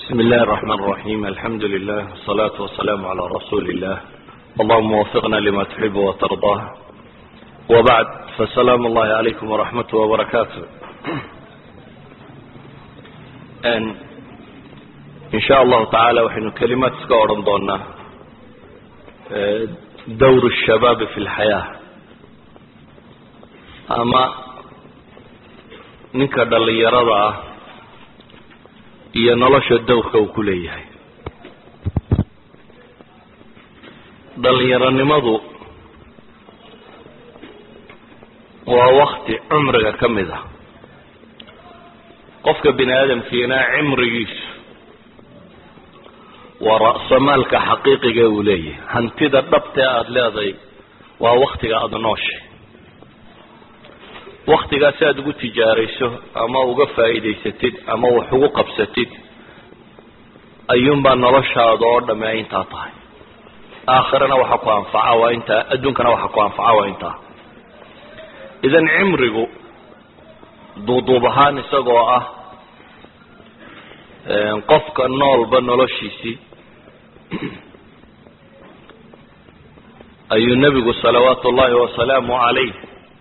بسم الله الرحمن الرحيم الحمد لله والصلاة والسلام على رسول الله اللهم وفقنا لما تحب وترضاه وبعد فسلام الله عليكم ورحمته وبركاته إن, إن شاء الله تعالى وحين كلمات سكورن دونا دور الشباب في الحياة أما ninka dhallinyarada ah iyo nolosha dowrka uu ku leeyahay dhallinyaronimadu waa wakti cumriga ka mid ah qofka bini aadamkiina cimrigiisu waa ra'samaalka xaqiiqiga uu leeyahay hantida dhabtee aada leedahay waa waktiga aada nooshay waktigaas aada ugu tijaarayso ama uga faa'iidaysatid ama wax ugu qabsatid ayuunbaa noloshaada oo dhamme ay intaa tahay aakhirana waxa ku anfaca waa intaa adduunkana waxa ku anfaca waa intaa idan cimrigu duuduub ahaan isagoo ah qofka noolba noloshiisii ayuu nebigu salawaatu ullahi wasalaamu calayh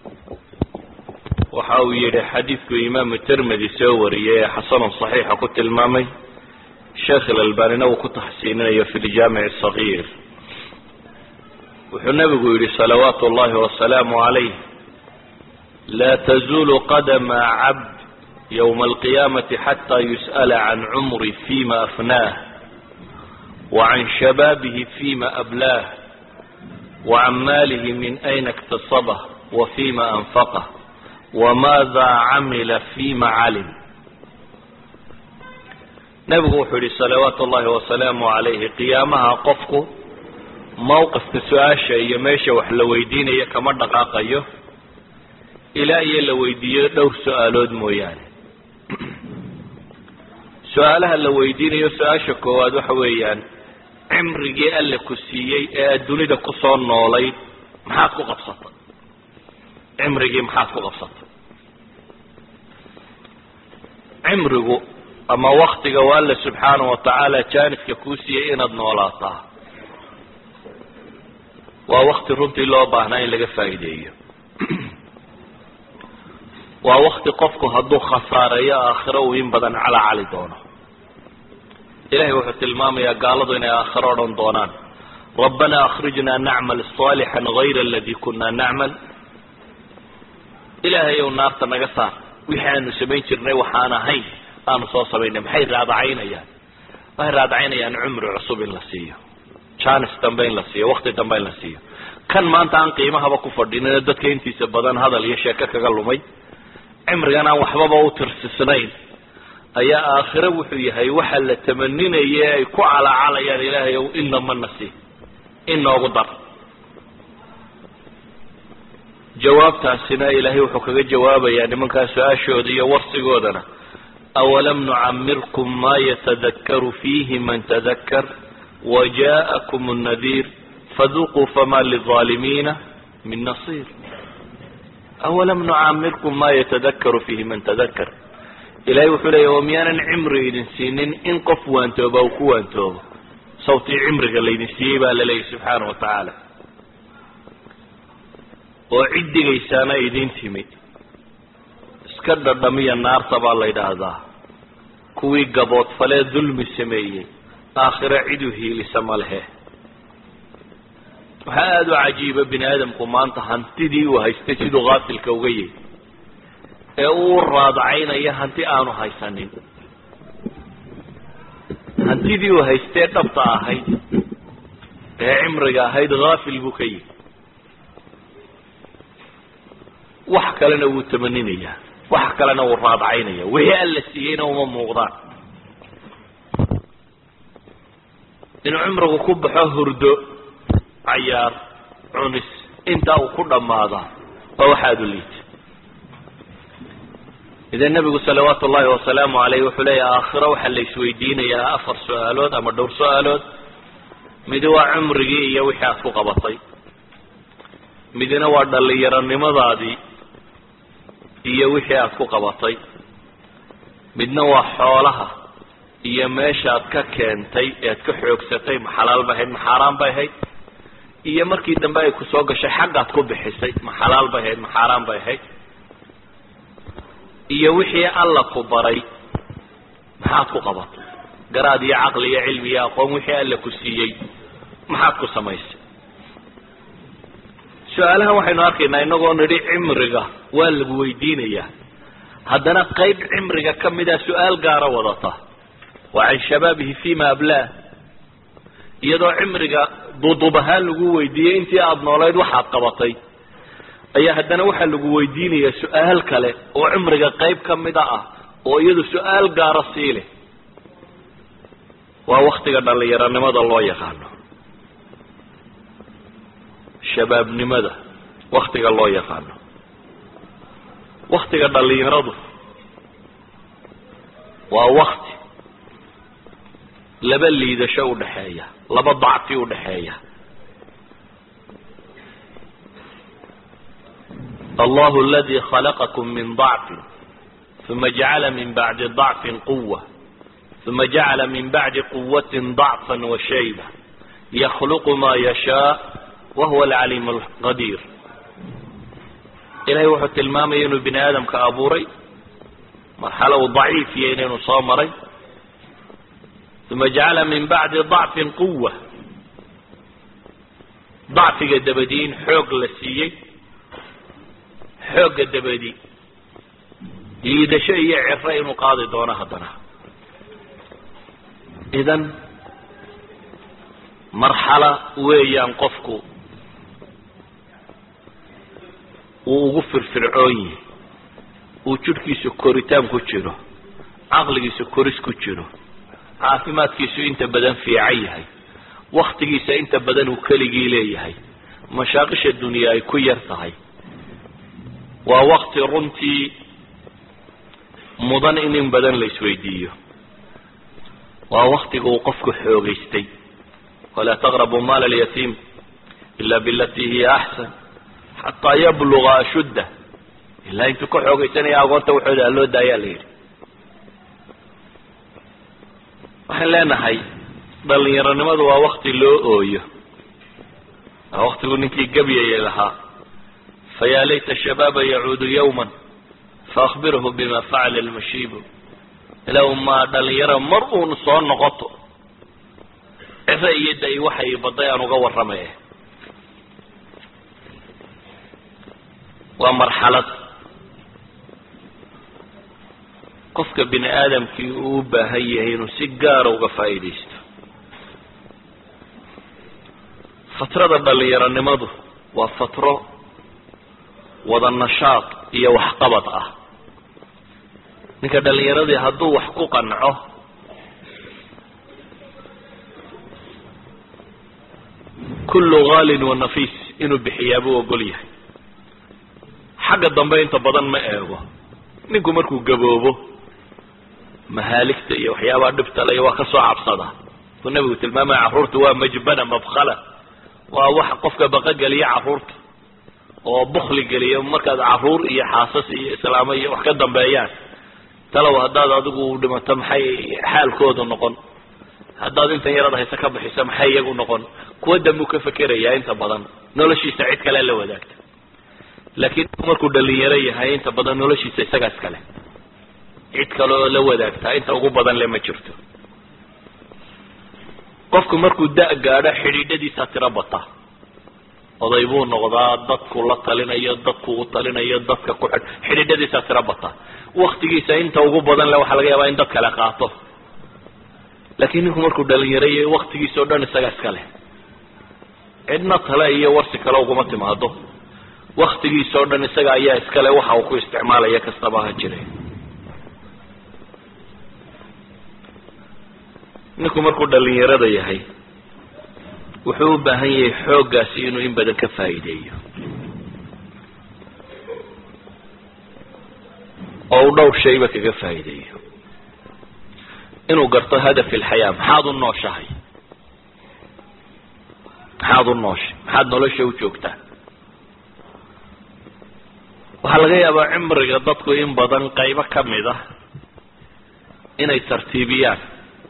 waxa uu yidhi xadiidku imaamu tirmidi soo wariyey ee xasanun saxiixa ku tilmaamay sheekh ilalbanina uu ku taxsiininayo fi ljaamic asagiir wuxuu nebigu yidhi salawaatu ullahi wasalaamu calayh laa tazulu qadama cabd ywma alqiyaamati xata yus'ala can cumri fima afnaah wacan shabaabihi fima ablaah wacan maalihi min ayna iktasabah wa fima anfaqah wmaada camila fima calim nebigu wuxuu yihi salawaatu ullahi wasalaamu calayhi qiyaamaha qofku mawqifka su-aasha iyo meesha wax la weydiinayo kama dhaqaaqayo ilaa iyo la weydiiyo dhowr su-aalood mooyaane su-aalaha la weydiinayo su-aasha koowaad waxa weeyaan cimrigii alle ku siiyey ee aad dunida kusoo noolayd maxaad ku qabsatay cimrigii maxaad ku qabsatay cimrigu ama waktiga waa alle subxaana wa tacaala jaanibka kuu siiyey inaad noolaataa waa wakti runtii loo baahnaa in laga faa'iideeyo waa wakti qofku hadduu khasaareeyo aakhiro uu in badan calaa cali doono ilahay wuxuu tilmaamayaa gaaladu inay aakhiro odhan doonaan rabbana akhrijna nacmal صaalixan gayra aladi kuna nacmal ilaahay ow naarta naga saar wixii aanu samayn jirnay waxaan ahayn aanu soo samaynay maxay raadacaynayaan waxay raadacaynayaan cumri cusub in la siiyo janis dambe in la siiyo wakti dambe in la siiyo kan maanta aan qiimahaba ku fadhinino dadka intiisa badan hadal iyo sheeko kaga lumay cimrigan aan waxbaba u tirsisnayn ayaa aakhiro wuxuu yahay waxa la tamaninaye ay ku calaacalayaan ilaahay ow inamana sii inoogu dar jawaabtaasina ilaahay wuxuu kaga jawaabayaa nimankaa su-aashooda iyo warsigoodana awalam nucamirkum ma yatadakaru fiihi man tadakar waja'akum الnadiir faduquu fama lلظaalimiina min nasiir awalam nucamirkum ma yatadakaru fiihi man tadakar ilahay wuxuu leeya o miyaanan cimri idin siinin in qof waantooba uu ku waantoobo sawtii cimriga laydin siiyey baa la leeyahy subxaana wa tacaala oo ciddigaysaana idin timid iska dhadhamiya naarta baa la yidhaahdaa kuwii gaboodfalee dulmi sameeyey aakhiro cid u hiilisa ma lehe waxaa aada u cajiiba bini aadamku maanta hantidii uu haystay siduu kaasilka uga yahy ee uu raadacaynaya hanti aanu haysanin hantidii uu haystee dhabta ahayd ee cimriga ahayd haafil buu ka yihi wax kalena wuu tamaninayaa wax kalena wuu raadacaynaya wixii alla siiyeyna uma muuqdaan inuu cimrigu ku baxo hurdo cayaar cunis intaa uu ku dhammaadaa waa wax aada u liita idan nebigu salawaatu ullahi wasalaamu caleyh wuxuu leeyahy aakhiro waxaa la isweydiinayaa afar su-aalood ama dhowr su-aalood midi waa cumrigii iyo wixii aad ku qabatay midina waa dhallinyaronimadaadii iyo wixii aad ku qabatay midna waa xoolaha iyo meeshaad ka keentay ead ka xoogsatay ma xalaal bay ahayd ma xaaraan bay ahayd iyo markii dambe ay ku soo gashay xaggaad ku bixisay ma xalaal bay ahayd ma xaaraan bay ahayd iyo wixii alla ku baray maxaad ku qabatay garaad iyo caqli iyo cilmi iyo aqoon wixii alla ku siiyey maxaad ku samaysay su-aalahan waxaynu arkaynaa inagoo nidhi cimriga waa lagu weydiinayaa haddana qayb cimriga ka mida su-aal gaara wadata waa can shabaabihi fima ablaah iyadoo cimriga duudub ahaan lagu weydiiyey intii aada noolayd waxaad qabatay ayaa haddana waxaa lagu weydiinayaa su-aal kale oo cimriga qayb ka mida ah oo iyadu su-aal gaara sii leh waa waktiga dhallinyaronimada loo yaqaano shabaabnimada waktiga loo yaqaano waktiga dhallinyaradu waa wakti laba liidasho udhaxeeya laba dacfi udhaxeeya allahu aladi khalaqakum min dacfin uma jacala min bacdi dacfin quwa uma jacala min bacdi quwatin dacfa washayba yakhluqu ma yashaa wahuwa alcaliim alqadiir ilahay wuxuu tilmaamaya inuu bini aadamka abuuray marxalo uu daciif iyo inaynu soo maray uma jacala min bacdi dacfin quwa dacfiga dabadii in xoog la siiyey xoogga dabadi liidasho iyo ciro inuu qaadi doono haddana idan marxala weeyaan qofku uu ugu firfircoon yihi uu jidhkiisu koritaan ku jiro caqligiisu koris ku jiro caafimaadkiisu inta badan fiican yahay waktigiisa inta badan uu keligii leeyahay mashaaqisha dunya ay ku yar tahay waa wakti runtii mudan in in badan la isweydiiyo waa waktiga uu qofku xoogaystay walaa taqrabu maala alyatiim ila bilatii hiya axsan xataa yabluga ashudda ilaa intuu ka xoogaysanaya agoonta waxooda haloo daayaa la yidhi waxaan leenahay dhalinyaronimadu waa wakti loo ooyo waa waktigu ninkii gabyayay lahaa fayaa layta shabaaba yacuudu yawma faakbirhu bima facala almashiibu ilaw maa dhalinyaro mar uun soo noqoto ciro iyo da- waxay baday aan uga warramay waa marxalad qofka bini aadamkii uu u baahan yahay inuu si gaara uga faa'iidaysto fatrada dhalinyaronimadu waa fatro wada nashaad iyo waxqabad ah ninka dhalinyaradii hadduu wax ku qanco kullu haalin wa nafiis inuu bixiyaa buu ogol yahay xagga dambe inta badan ma eego ninku markuu gaboobo mahaaligta iyo waxyaabaha dhibtale waa ka soo cabsada suu nabigu tilmaamaya carruurta waa majbana mabkhala waa wax qofka baqogeliya carruurta oo bukli geliya markaad carruur iyo xaasas iyo islaamo iyo wax ka dambeeyaan talow haddaad adigu dhimato maxay xaalkoodu noqon haddaad intan yarad hayse ka bixiso maxay iyagu noqon kuwa dambuu ka fekerayaa inta badan noloshiisa cid kale la wadaagta laakiin markuu dhalinyaro yahay inta badan noloshiisa isagaa iskale cid kale oo la wadaagtaa inta ugu badan le ma jirto qofku markuu da- gaadho xidhiidhadiisa tiro bata oday buu noqdaa dadku la talinayo dadku u talinayo dadka ku xidh xidhiidhadiisa tiro bata waktigiisa inta ugu badan le waxaa laga yaabaa in dad kale qaato laakiin ninku markuu dhalinyaro yahay waktigiisa o dhan isagaa iska leh cidna tale iyo warsi kale uguma timaado waktigiisa oo dhan isaga ayaa iskale waxa uu ku isticmaalaya kastaba ha jire ninku markuu dhalinyarada yahay wuxuu u baahan yahay xooggaasi inuu in badan ka faa'iideeyo oo uu dhowr shayba kaga faa'iideeyo inuu garto hadaf ilxayaa maxaad u nooshahay maxaad u nooshay maxaad nolosha u joogtaa waxaa laga yaabaa cimriga dadku in badan qaybo ka mid ah inay tartiibiyaan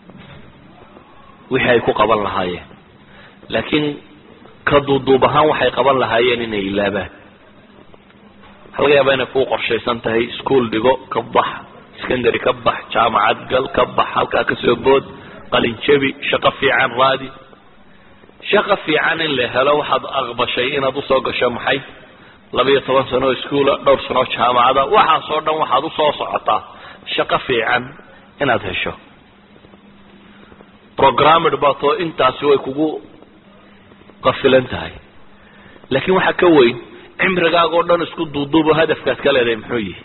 wixii ay ku qaban lahaayeen laakiin ka duuduub ahaan waxay qaban lahaayeen inay ilaabaan waxaa laga yaabaa inay kuu qorshaysan tahay ischool dhigo ka bax secondary ka bax jaamacad gal ka bax halkaa kasoo bood qalin jabi shaqo fiican raadi shaqo fiican in la helo waxaad aqbashay inaad usoo gasho maxay labiyo toban sano oo iskuola dhowr sanoo jaamacada waxaasoo dhan waxaad usoo socotaa shaqo fiican inaad hesho programmed baatoo intaasi way kugu qafilan tahay laakiin waxaa ka weyn cimrigaaga o dhan isku duuduubo hadafkaad ka leedahay muxuu yihi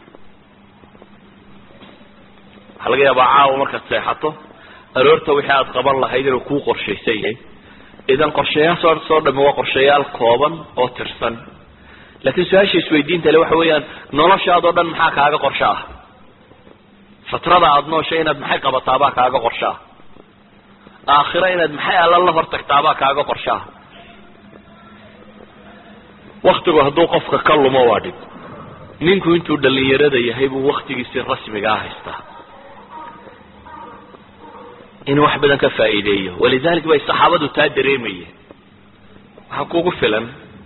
waxaa laga yaabaa caawa markaad seexato aroorta wixii aad qaban lahayd inuu kuu qorshaysan yahay idan qorshayaasoo soo dhami waa qorshayaal kooban oo tirsan laakiin su-aasha isweydiinta le waxa weeyaan noloshaadoo dhan maxaa kaaga qorsho ah fatrada aada nooshay inaad maxay qabataabaa kaaga qorsho ah aakhiro inaad maxay alla la hortagtaabaa kaaga qorsho ah waktigu hadduu qofka ka lumo waa dhib ninku intuu dhalinyarada yahay buu waktigiisi rasmigaa haystaa inuu wax badan ka faa'iideeyo walidalik bay saxaabadu taa dareemayeen waxaa kugu filan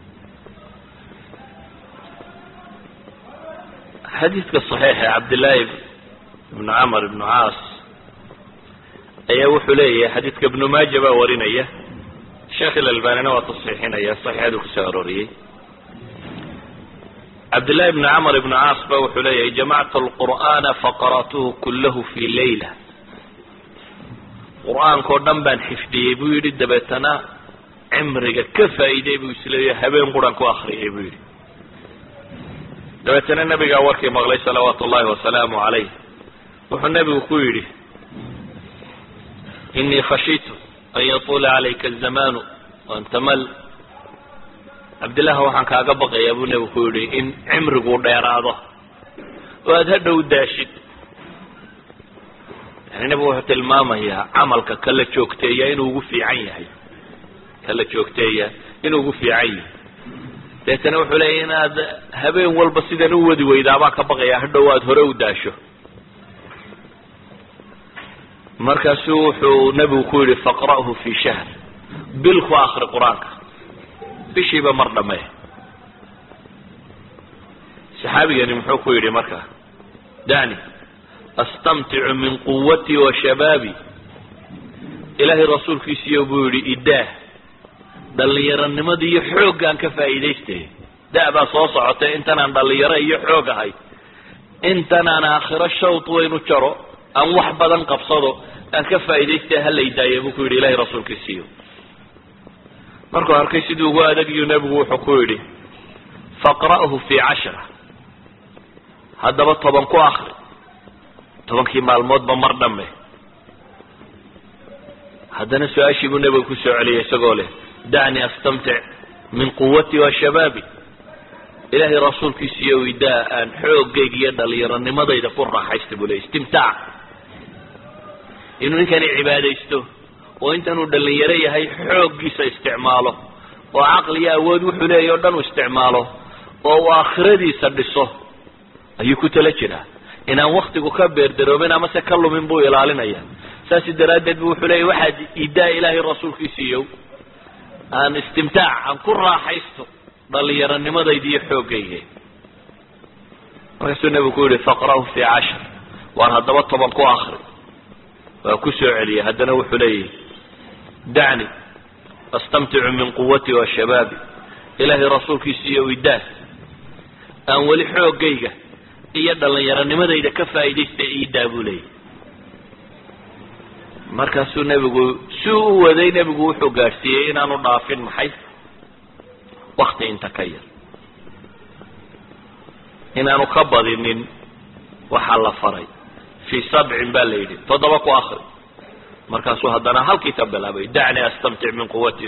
xadiidka صaxiixa cabdillaahi ibnu camr ibnu caas ayaa wuxuu leeyahay xadiidka ibnu maaja baa warinaya sheekh ilalbanina waa tasxiixinaya saxiixadu kusoo arooriyey cabdillahi ibnu camr ibnu caas ba wuxuu leeyahay jamactu lqur'aana faqara'tuhu kulahu fi layla qur-aankao dhan baan xifdiyey buu yidhi dabeetana cimriga ka faa'iiday buu isleeya habeen quran ku akriyay buu yidhi dabeetana nabigaa warkii maqlay salawaatu ullahi wasalaamu calayh wuxuu nebigu ku yidhi inii khashiitu an yatuula calayka azamaanu wantamal cabdillaah waxaan kaaga baqayaa buu nebigu ku yidhi in cimrigu dheeraado oo aada hadhow daashid yani nebigu wuxuu tilmaamayaa camalka kala joogteeya inuu ugu fiican yahay kala joogteeya inuu ugu fiican yahay deetana wuxuu leeya inaad habeen walba sidan u wadi weydaabaa ka baqaya hadhow aada hore u daasho markaasu wuxuu nebigu ku yidhi faqra'hu fi shahr bil ku akri qur-aanka bishiiba mar dhamee saxaabigani muxuu ku yidhi marka dani astamticu min quwatii wa shabaabi ilaahay rasuulkiisiiyo buu yidhi idaah dhallinyaronimada iyo xooggaan ka faa'iidaystay da- baa soo socotay intanaan dhallinyaro iyo xoog ahay intanaan aakhiro shawd waynu jaro aan wax badan qabsado aan ka faa'iidaystay hala idaaya buu ku yidhi ilahay rasuulkiisiiyo markuu arkay siduu ugu adagiyo nebigu wuxuu ku yidhi faqra'hu fi cashra haddaba toban ku akri tobankii maalmoodba mar dhamme haddana su-aashii buu nebiga ku soo celiyay isagoo leh dacnii astamtic min quwati wa shabaabi ilaahay rasuulkiisiiyo idaa aan xoogayga iyo dhallinyaronimadayda ku raaxaysta buu ley istimtaac inuu ninkani cibaadaysto oo intanuu dhallinyaro yahay xooggiisa isticmaalo oo caqli iyo awood wuxuu leeyahy o dhan uu isticmaalo oo uu aakhiradiisa dhiso ayuu ku tala jiraa inaan waktigu ka beerdaroobin amase ka lumin buu ilaalinaya saasi daraaddeed bu wuxuu leeyahy waxaad idaa ilaahay rasuulkiisiiyo aan istimtaac aan ku raaxaysto dhallinyaronimadayda iyo xoogayga markaasuu nebigu ku yihi faqra'hu fi cashar waan haddaba toban ku akri waa ku soo celiyay haddana wuxuu leeyahy dacni astamticu min quwati wa shabaabi ilaahay rasuulkiisiiyo idaas aan weli xoogayga iyo dhallinyaronimadayda ka faa'iidaysta iidaa buu leeyahy markaasuu nebigu si u waday nebigu wuxuu gaadhsiiyey inaanu dhaafin maxay wakti inta ka yar inaanu ka badinin waxaa la faray fii sabcin baa la yidhi toddoba ku akri markaasuu haddana halkii ka bilaabay dacnii astamtic min quwati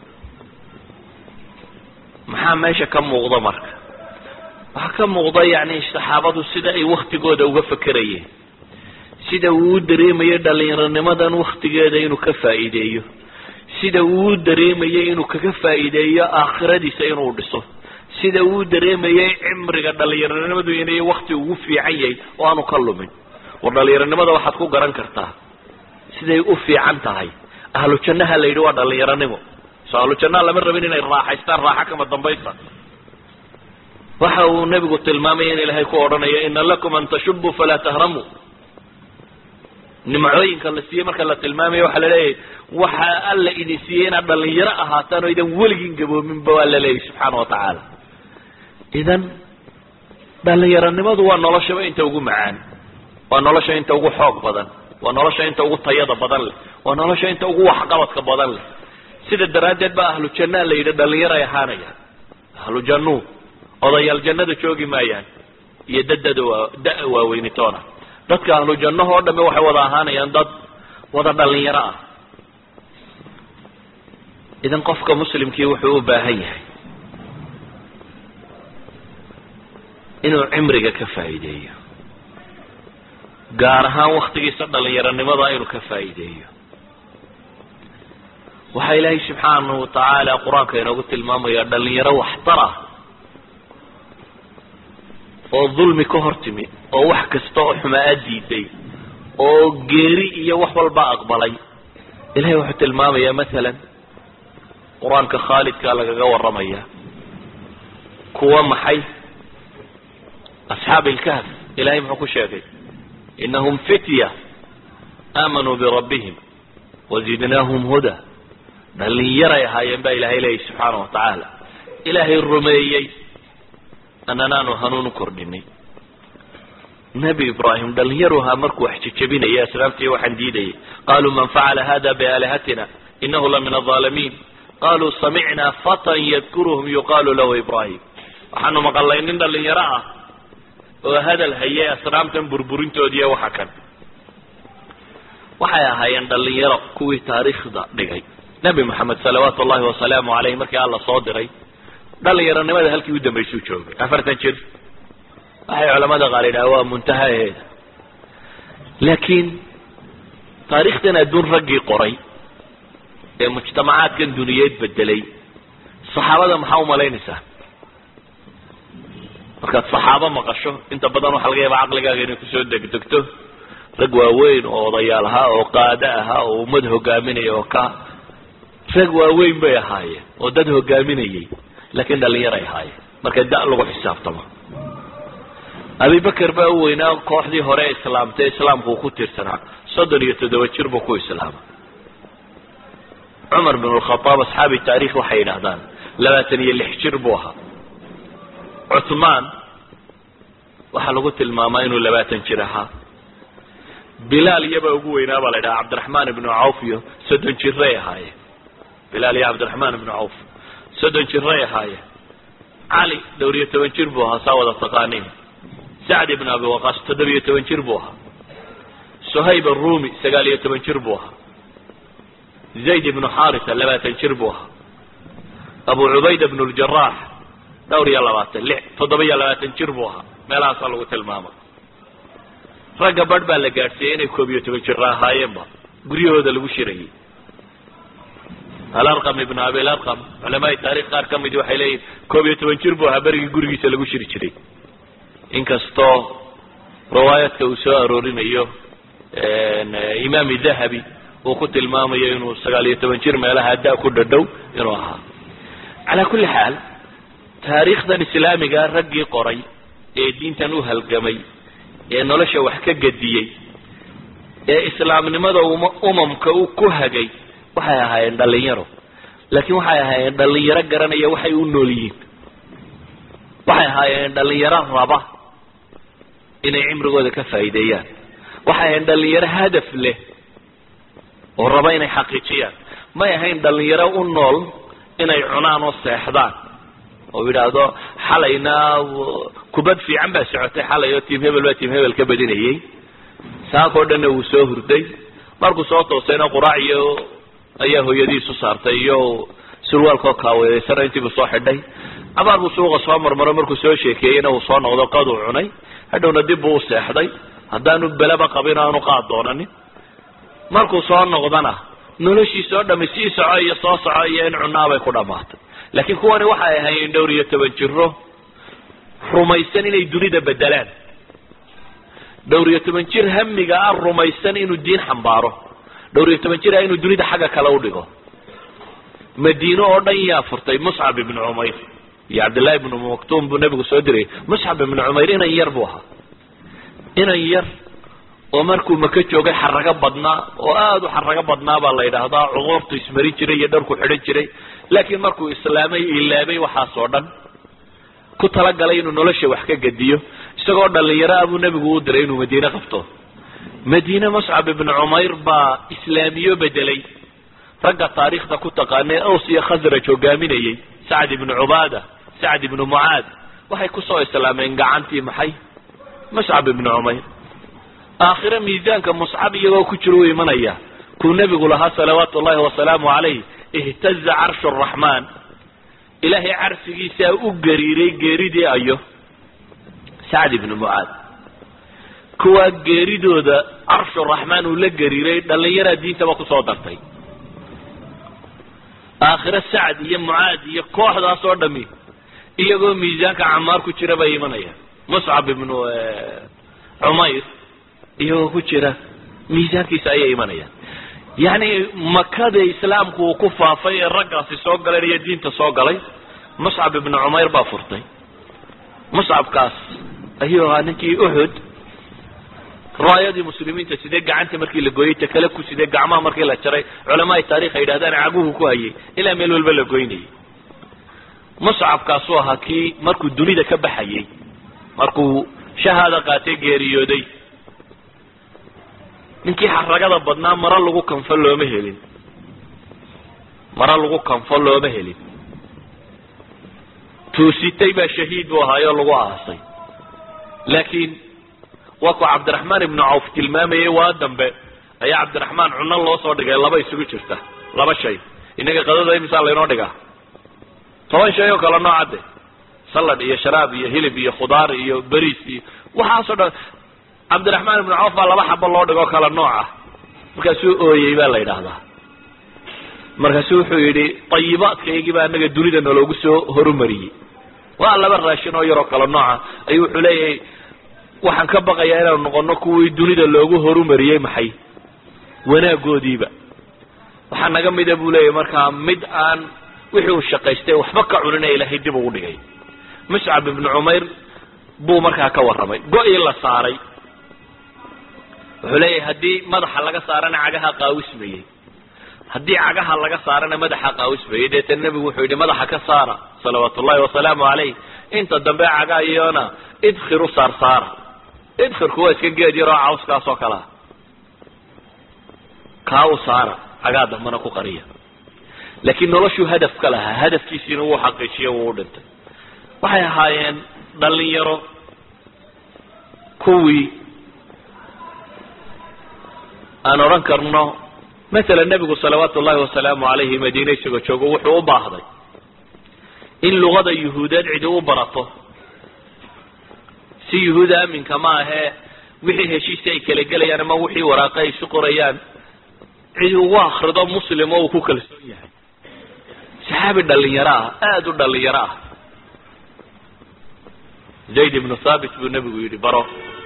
maxaa meesha ka muuqda marka waxaa ka muuqda yani saxaabadu sida ay waktigooda uga fekerayeen sida uu u dareemayo dhallinyaronimadan waktigeeda inuu ka faa'iideeyo sida uu u dareemayay inuu kaga faa'iideeyo aakhiradiisa inuu dhiso sida uu u dareemayay cimriga dhallinyaronimadu inay wakti ugu fiican yahay oo aanu ka lumin war dhallinyaronimada waxaad ku garan kartaa siday u fiican tahay ahlu jannaha la yidhi waa dhalinyaronimo so ahlu jannaha lama rabin inay raaxaystaan raaxa kama dambaysta waxa uu nebigu tilmaamaya in ilaahay ku odhanayo ina lakum an tashubuu falaa tahramuu nimcooyinka la siiyey marka la tilmaamaya waxaa la leeyahay waxa alla idin siiyey inaad dhalinyaro ahaataan oo idan weligiin gaboominba waa la leeyahy subxaana wa tacaala idan dhalinyaronimadu waa noloshaba inta ugu macaan waa nolosha inta ugu xoog badan waa nolosha inta ugu tayada badan leh waa nolosha inta ugu waxqabadka badan leh sida daraaddeed ba ahlu jannaa la yidhi dhalinyaray ahaanayaan ahlu jannuu odayaal jannada joogi maayaan iyo dadada waa da- waaweynitoona dadka ahlu jannaho o dhamme waxay wada ahaanayaan dad wada dhalinyaro ah idan qofka muslimkii wuxuu u baahan yahay inuu cimriga ka faa'iideeyo gaar ahaan waktigiisa dhalinyaronimada inuu ka faa'iideeyo waxaa ilaahay subxaanahu watacaala qur-aanka inoogu tilmaamaya dhalinyaro waxtar ah oo dulmi ka hor timi oo wax kasta oo xumaa diiday oo geeri iyo wax walba aqbalay ilahay wuxuu tilmaamayaa masalan qur-aanka khaalidkaa lagaga warramaya kuwa maxay asxaabi ilkahf ilahay muxuu ku sheegay inahum fitya aamanuu birabbihim wazidnaahum huda dhalinyaray ahaayeen baa ilahay leeyahy subxaana wa tacaala ilaahay rumeeyey annanaanu hanuun u kordhinay nebi ibraahim dhalinyaru ahaa markuu wax jejebinaya asnaamtii waxaan diidayay qaluu man facala hada biaalihatina inahu la min alظaalimiin qaluu samicnaa fatan yadkuruhum yuqaalu lahu ibrahim waxaanu maqalnay nin dhalinyaro ah oo hadal hayay asnaamtan burburintoodiiyo waxa kan waxay ahaayeen dhalinyaro kuwii taariikhda dhigay nebi moxamed salawaatu ullahi wasalaamu caleyh markii alla soo diray dhalinyaronimada halkii u dambaysuu joogay afartan jir waxay culamada qaar yidhaha waa muntahaheeda laakiin taariikhdan adduun raggii qoray ee mujtamacaadkan duniyeed bedelay saxaabada maxaa umalaynaysaa markaad saxaabo maqasho inta badan waxaa laga yaaba caqligaaga inay kusoo degdegto rag waaweyn oo odayaal ahaa oo qaado ahaa oo ummad hogaaminaya oo ka rag waaweyn bay ahaayeen oo dad hogaaminayay laakiin dhalinyaray ahaayeen marka da- lagu xisaabtamo abibakar baa u weynaa kooxdii hore islaamtay islaamku uu ku tiirsanaa soddon iyo toddoba jir buu ku islaamay cumar bin lkhadaab asxaabi taarikh waxay yidhahdaan labaatan iyo lix jir buu ahaa cuthmaan waxaa lagu tilmaamaa inuu labaatan jir ahaa bilaal iyabaa ugu weynaa baa la yidhaha cabdiraxmaan ibnu cawf iyo soddon jiray ahaayeen bilaal iyo cabdiraxmaan ibnu cawf soddon jiray ahaayeen cali dhowr iyo toban jir buu ahaa saa wada taqaaniin sacd ibn abi waqaas toddobiyo toban jir buu ahaa suhayb arumi sagaal iyo toban jir buu ahaa zayd ibnu xarisa labaatan jir buu ahaa abu cubayda bnu ljarax dhowr iyo labaatan lix toddoba iyo labaatan jir buu ahaa meelahaasaa lagu tilmaama ragga barh baa la gaadhsiiyey inay koob iyo toban jira ahaayeenba guryahooda lagu shirayay alarqam ibnu abilarqam culamaai taarikh qaar ka midi waxay leeyihin koob iyo toban jir buu ahaa berigii gurigiisa lagu shiri jiray inkastoo riwaayadka uu soo aroorinayo imaami dahabi uu ku tilmaamayo inuu sagaal iyo toban jir meelaha da ku dhadhow inuu ahaa calaa kulli xaal taariikhdan islaamiga raggii qoray ee diintan u halgamay ee nolosha wax ka gediyey ee islaamnimada uma umamka u ku hagay waxay ahaayeen dhalinyaro laakiin waxay ahaayeen dhalinyaro garanaya waxay u nool yihiin waxay ahaayeen dhalinyaro raba inay cimrigooda ka faa'iideeyaan waxay ahayn dhalinyaro hadaf leh oo raba inay xaqiijiyaan may ahayn dhalinyaro u nool inay cunaan oo seexdaan oo yidhaahdo xalayna kubad fiican baa socotay xalay oo tiim hebel baa tiim hebel ka badinayay saakoo dhanna wuu soo hurday markuu soo toosayna quraac iyo ayaa hooyadiisu saartay iyo surwaalkoo kaaweedaysana intiibuu soo xidhay cabaar buu suuqa soo marmaro markuu soo sheekeeyeyna uu soo noqdo qaduu cunay hadhowna dib buu u seexday haddaanu belaba qabin aanu qaad doonanin markuu soo noqdana noloshiisa oo dhami sii soco iyo soo soco iyo in cunaabay ku dhammaatay laakiin kuwani waxay ahaayeen dhowr iyo toban jiro rumaysan inay dunida bedelaan dhowr iyo toban jir hamiga ah rumaysan inuu diin xambaaro dhowr iyo toban jira inuu dunida xagga kale u dhigo madiine oo dhan yaa furtay muscab ibnu cumayr iyo cabdillahi ibnu maktuum buu nebigu soo diray muscab ibnu cumayr inan yar buu ahaa inan yar oo markuu maka joogay xarago badnaa oo aada u xarago badnaa baa la yidhaahdaa cuquurtu ismarin jiray iyo dharku xidhan jiray laakiin markuu islaamay ilaabay waxaas oo dhan ku talagalay inuu nolosha wax ka gediyo isagoo dhalinyaro ah buu nebigu u diray inuu madiine qabto madiine muscab ibnu cumayr baa islaamiyo bedelay ragga taariikhda ku taqaanee aws iyo khasraj hogaaminayay sacd ibnu cubaada sacd ibnu mucaad waxay kusoo islaameen gacantii maxay muscab ibnu cumayr aakhire miisaanka muscab iyagoo ku jira u imanaya kuu nebigu lahaa salawaatu ullahi wasalaamu calayh ihtaza carshu araxmaan ilaahay carsigiisaa u gariiray geeridii ayo sacd ibnu mucaad kuwaa geeridooda carshu raxmaan uu la gariiray dhallinyaraa diintaba kusoo dartay aakhire sacd iyo mucaad iyo kooxdaas oo dhami iyagoo miisaanka camaar ku jira bay imanayaan muscab ibnu cumayr iyagoo ku jira miisaankiisa ayay imanayaan yacni makada islaamku uu ku faafay ee raggaasi soo galeen iyo diinta soo galay muscab ibnu cumayr baa furtay muscabkaas ayuu ahaa ninkii uxud raayadii muslimiinta sidee gacanta markii la gooyey takale ku sidee gacmaha markii la jaray culamaai taarikh ay yidhahdaan caguhu ku hayay ilaa meel walba la goynayay muscabkaasuu ahaa kii markuu dunida ka baxayay markuu shahaada qaatay geeriyooday ninkii xaragada badnaa maro lagu kanfo looma helin maro lagu kanfo looma helin tuusitay baa shahiid buu ahaayoo lagu aasay laakiin waa ku cabdiraxmaan ibnu cawf tilmaamayay waa dambe ayaa cabdiraxmaan cuno loo soo dhigay laba isugu jirta laba shay inaga qadada imisaa laynoo dhigaa toban shay oo kale noocadde salad iyo sharaab iyo hilib iyo khudaar iyo beriis iyo waxaasoo dhan cabdiraxmaan ibnu cawf baa laba xabo loo dhigoo kale nooc ah markaasuu ooyey baa la yidhaahdaa markaasuu wuxuu yidhi tayibaadkaygii baa anaga dunida naloogu soo horumariyey waa laba raashin oo yaroo kale nooca ayuu wuxuu leeyahay waxaan ka baqayaa inaanu noqono kuwii dunida loogu horumariyey maxay wanaagoodiiba waxaa naga mida buu leeyahy markaa mid aan wixii uu shaqaystay waxba ka cunina ilaahay dib ugu dhigay muscab ibnu cumayr buu markaa ka warramay go-ii la saaray wuxuu leeyahay haddii madaxa laga saarana cagaha qaawismayey haddii cagaha laga saarana madaxa qaawismayey deetana nebigu wuxuu yidhi madaxa ka saara salawaatu ullahi wasalaamu calayh inta dambe cagaa iyona idkhiru saarsaara idkhirku waa iska geed yaroo cawskaas oo kalea kaa u saara cagaa dambana ku qariya laakiin noloshuu hadaf ka lahaa hadafkiisiina wuu xaqiijiyo wuu u dhintay waxay ahaayeen dhalinyaro kuwii aan odhan karno masalan nebigu salawaatu ullahi wasalaamu calayhi madiine isagoo joogo wuxuu u baahday in luqada yuhuudeed cidi u barato si yuhuud aaminka ma ahee wixii heshiisi ay kala gelayaan ama wixii waraaqe ay isu qorayaan cid ugu akrido muslim oo uu ku kalsoon yahay saxaabi dhalinyaro ah aada u dhalinyaro ah zayd ibnu thaabit buu nebigu yidhi baro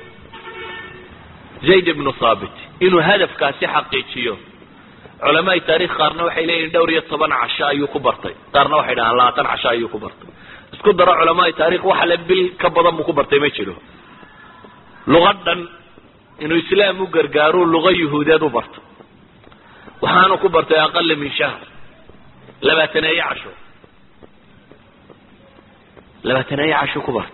zayd ibnu thaabit inuu hadafkaasi xaqiijiyo culamaai taarikh qaarna waxay leeyihin dhowr iyo toban casho ayuu ku bartay qaarna waxay dhahaan labaatan casho ayuu ku bartay isku daro culamaai taarikh waxa le bil ka badan buu ku bartay ma jiro luqa dhan inuu islaam u gargaaro luqa yuhuudeed u barto waxaanu ku bartay aqala min shahr labaataneeye casho labaataneeye casho ku barta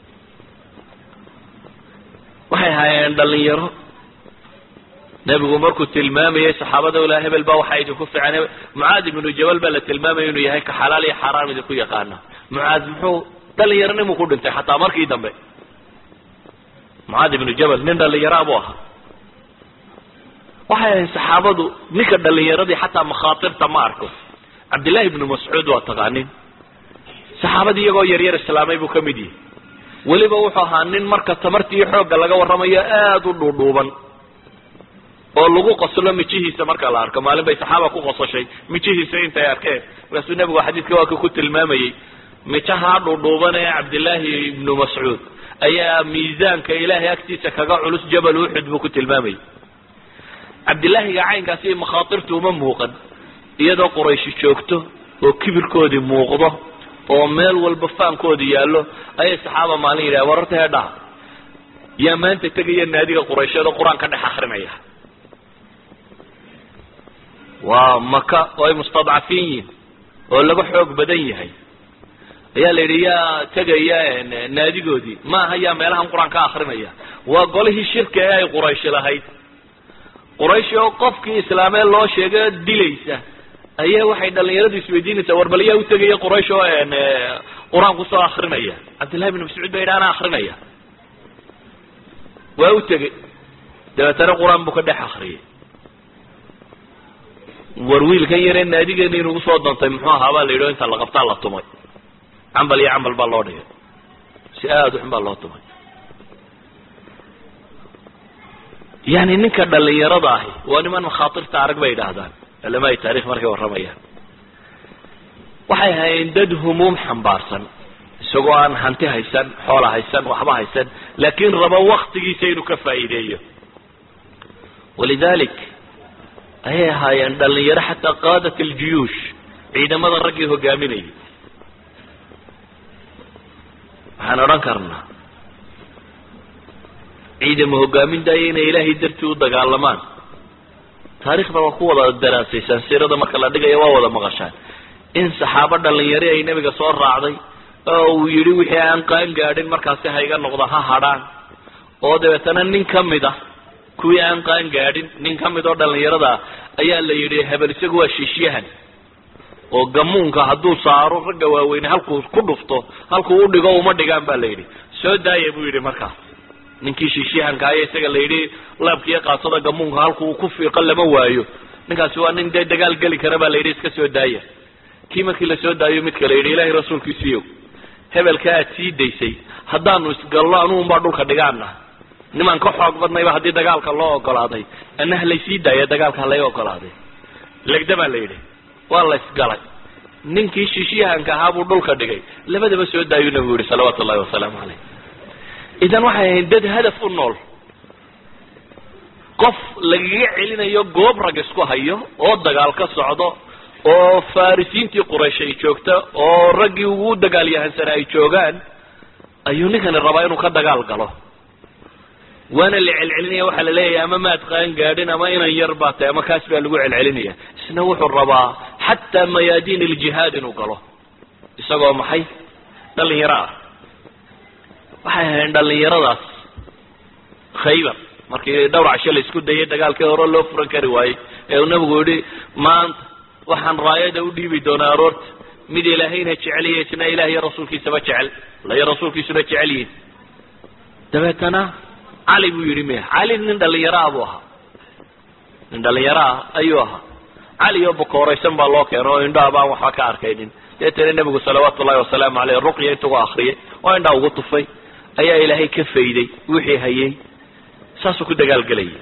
waxay ahaayeen dhalinyaro nebigu markuu tilmaamayay saxaabada ilaa hebel baa waxaa idinku fiican mucaad ibnu jabal baa la tilmaamaya inuu yahay ka xalaal iyo xaaraam idinku yaqaana mucaad muxuu dhalinyaronimuu ku dhintay xataa markii dambe mucaad ibnu jabal nin dhalinyaraa buu ahaa waxay ahayn saxaabadu ninka dhalinyaradii xataa makhaatirta ma arko cabdillahi ibnu mascuud waa taqaanin saxaabadii iyagoo yaryar islaamay buu ka mid yihi weliba wuxuu ahaa nin marka tamartii xoogga laga warramayo aada u dhuudhuuban oo lagu qoslo mijihiisa marka la arko maalin bay saxaaba ku qosashay mijihiisa intay arkeen markaasuu nebigu xadiidka waa ka ku tilmaamayey mijaha dhuudhuuban ee cabdillaahi ibnu mascuud ayaa miisaanka ilaahay agtiisa kaga culus jabal uxud buu ku tilmaamayay cabdillaahiga caynkaasi makhaatirtu uma muuqan iyadoo qurayshi joogto oo kibirkoodii muuqdo oo meel walba faankoodi yaallo ayay saxaaba maalin yidhaha wararta heedhaha yaa maanta tegaya naadiga quraysheed oo qur-aan ka dhex akrinaya waa maka oo ay mustadcafiin yihin oo laga xoog badan yahay ayaa la yidhi yaa tegaya naadigoodii ma aha yaa meelahan qur-aan ka akrinaya waa golihii shirka ee ay qurayshi lahayd qurayshi oo qofkii islaamee loo sheega dilaysa ayaa waxay dhalinyaradu isweydiinaysaa war bal yaa utegaya quraysh oo qur-aan kusoo akrinaya cabdillahi bn mascuud ba yidhi anaa akrinaya waa u tegey dabeetana qur-aan buu ka dhex akriyay war wiilkan yaree naadigeena inugu soo doontay muxuu ahaa baa la yidhi o inta la qabtaa la tumay cambal iyo cambal baa loo dhigay si aada uxun baa loo tumay yani ninka dhalinyarada ahi waa niman makhaatirta arag bay yidhaahdaan culamaai taarikh markay warramayaan waxay hayeen dad humuum xambaarsan isagoo aan hanti haysan xoola haysan waxba haysan laakiin rabo waktigiisa inuu ka faa'iideeyo walidalik ayay ahaayeen dhalinyaro xataa qaadat aljuyuush ciidamada raggii hogaaminayay waxaan odhan karnaa ciidamo hogaamintaaya inay ilaahay dartii u dagaalamaan taarikhda waa ku wada daraasaysaan siirada marka la dhigaya waa wada maqashaan in saxaabo dhalinyari ay nebiga soo raacday oo uu yidhi wixii aan qaan gaadhin markaasi ha iga noqda ha hadhaan oo dabeetana nin ka mid ah kuwii aan qaan gaadhin nin ka mid oo dhalinyarada ayaa la yidhi hebel isagu waa shiishyahan oo gamuunka hadduu saaro ragga waaweyne halkuu ku dhufto halkuu u dhigo uma dhigaan ba la yidhi soo daaya buu yidhi markaas ninkii shiishyahanka aya isaga la yidhi laabkiiyo qaasada gamuunka halkuu ku fiiqo lama waayo ninkaasi waa nin dee dagaal geli kara baa la yidhi iska soo daaya kii markii lasoo daayo midka la yidhi ilahay rasuulkiisiiyo hebelka aad sii daysay haddaanu isgallo anugunbaa dhulka dhigaana nimaan ka xoog badnayba haddii dagaalka loo ogolaaday ana halaysii daaya dagaalka halay ogolaaday legda baa la yidhi waa la isgalay ninkii shiishyahanka ahaa buu dhulka dhigay labadaba soo daayuu nabigu yihi salawaatu ullahi wasalaamu caleyh idan waxay ahayd dad hadaf u nool qof lagaga celinayo goob rag isku hayo oo dagaal ka socdo oo farisiintii quraysh ay joogta oo raggii ugu dagaalyahansana ay joogaan ayuu ninkani rabaa inuu ka dagaal galo waana la celcelinaya waxaa la leeyahay ama maad qaan gaadhin ama inan yar baa tahay ama kaas baa lagu celcelinaya isna wuxuu rabaa xataa mayaadiin iljihaad inuu galo isagoo maxay dhalinyaro ah waxay ahayn dhalinyaradaas khaybar markii dhowr casho la isku dayay dagaalkii hore loo furan kari waayey ee uu nabigu yihi maanta waxaan raayada u dhiibi doonaa aroorta mid ilaahayna jeceliya isna ilaah iyo rasuulkiisaba jecel la iyo rasuulkiisuna jecel yihin dabeetana cali buu yidhi miya cali nin dhalinyaro ah buu ahaa nin dhalinyaro ah ayuu ahaa cali oo bukooraysan baa loo keena oo indhaha baan waxba ka arkaynin deetana nebigu salawaatu ullahi wasalaamu caleyh ruqya intugu akriyay oo indhaa ugu tufay ayaa ilaahay ka fayday wixii hayay saasuu ku dagaalgelayay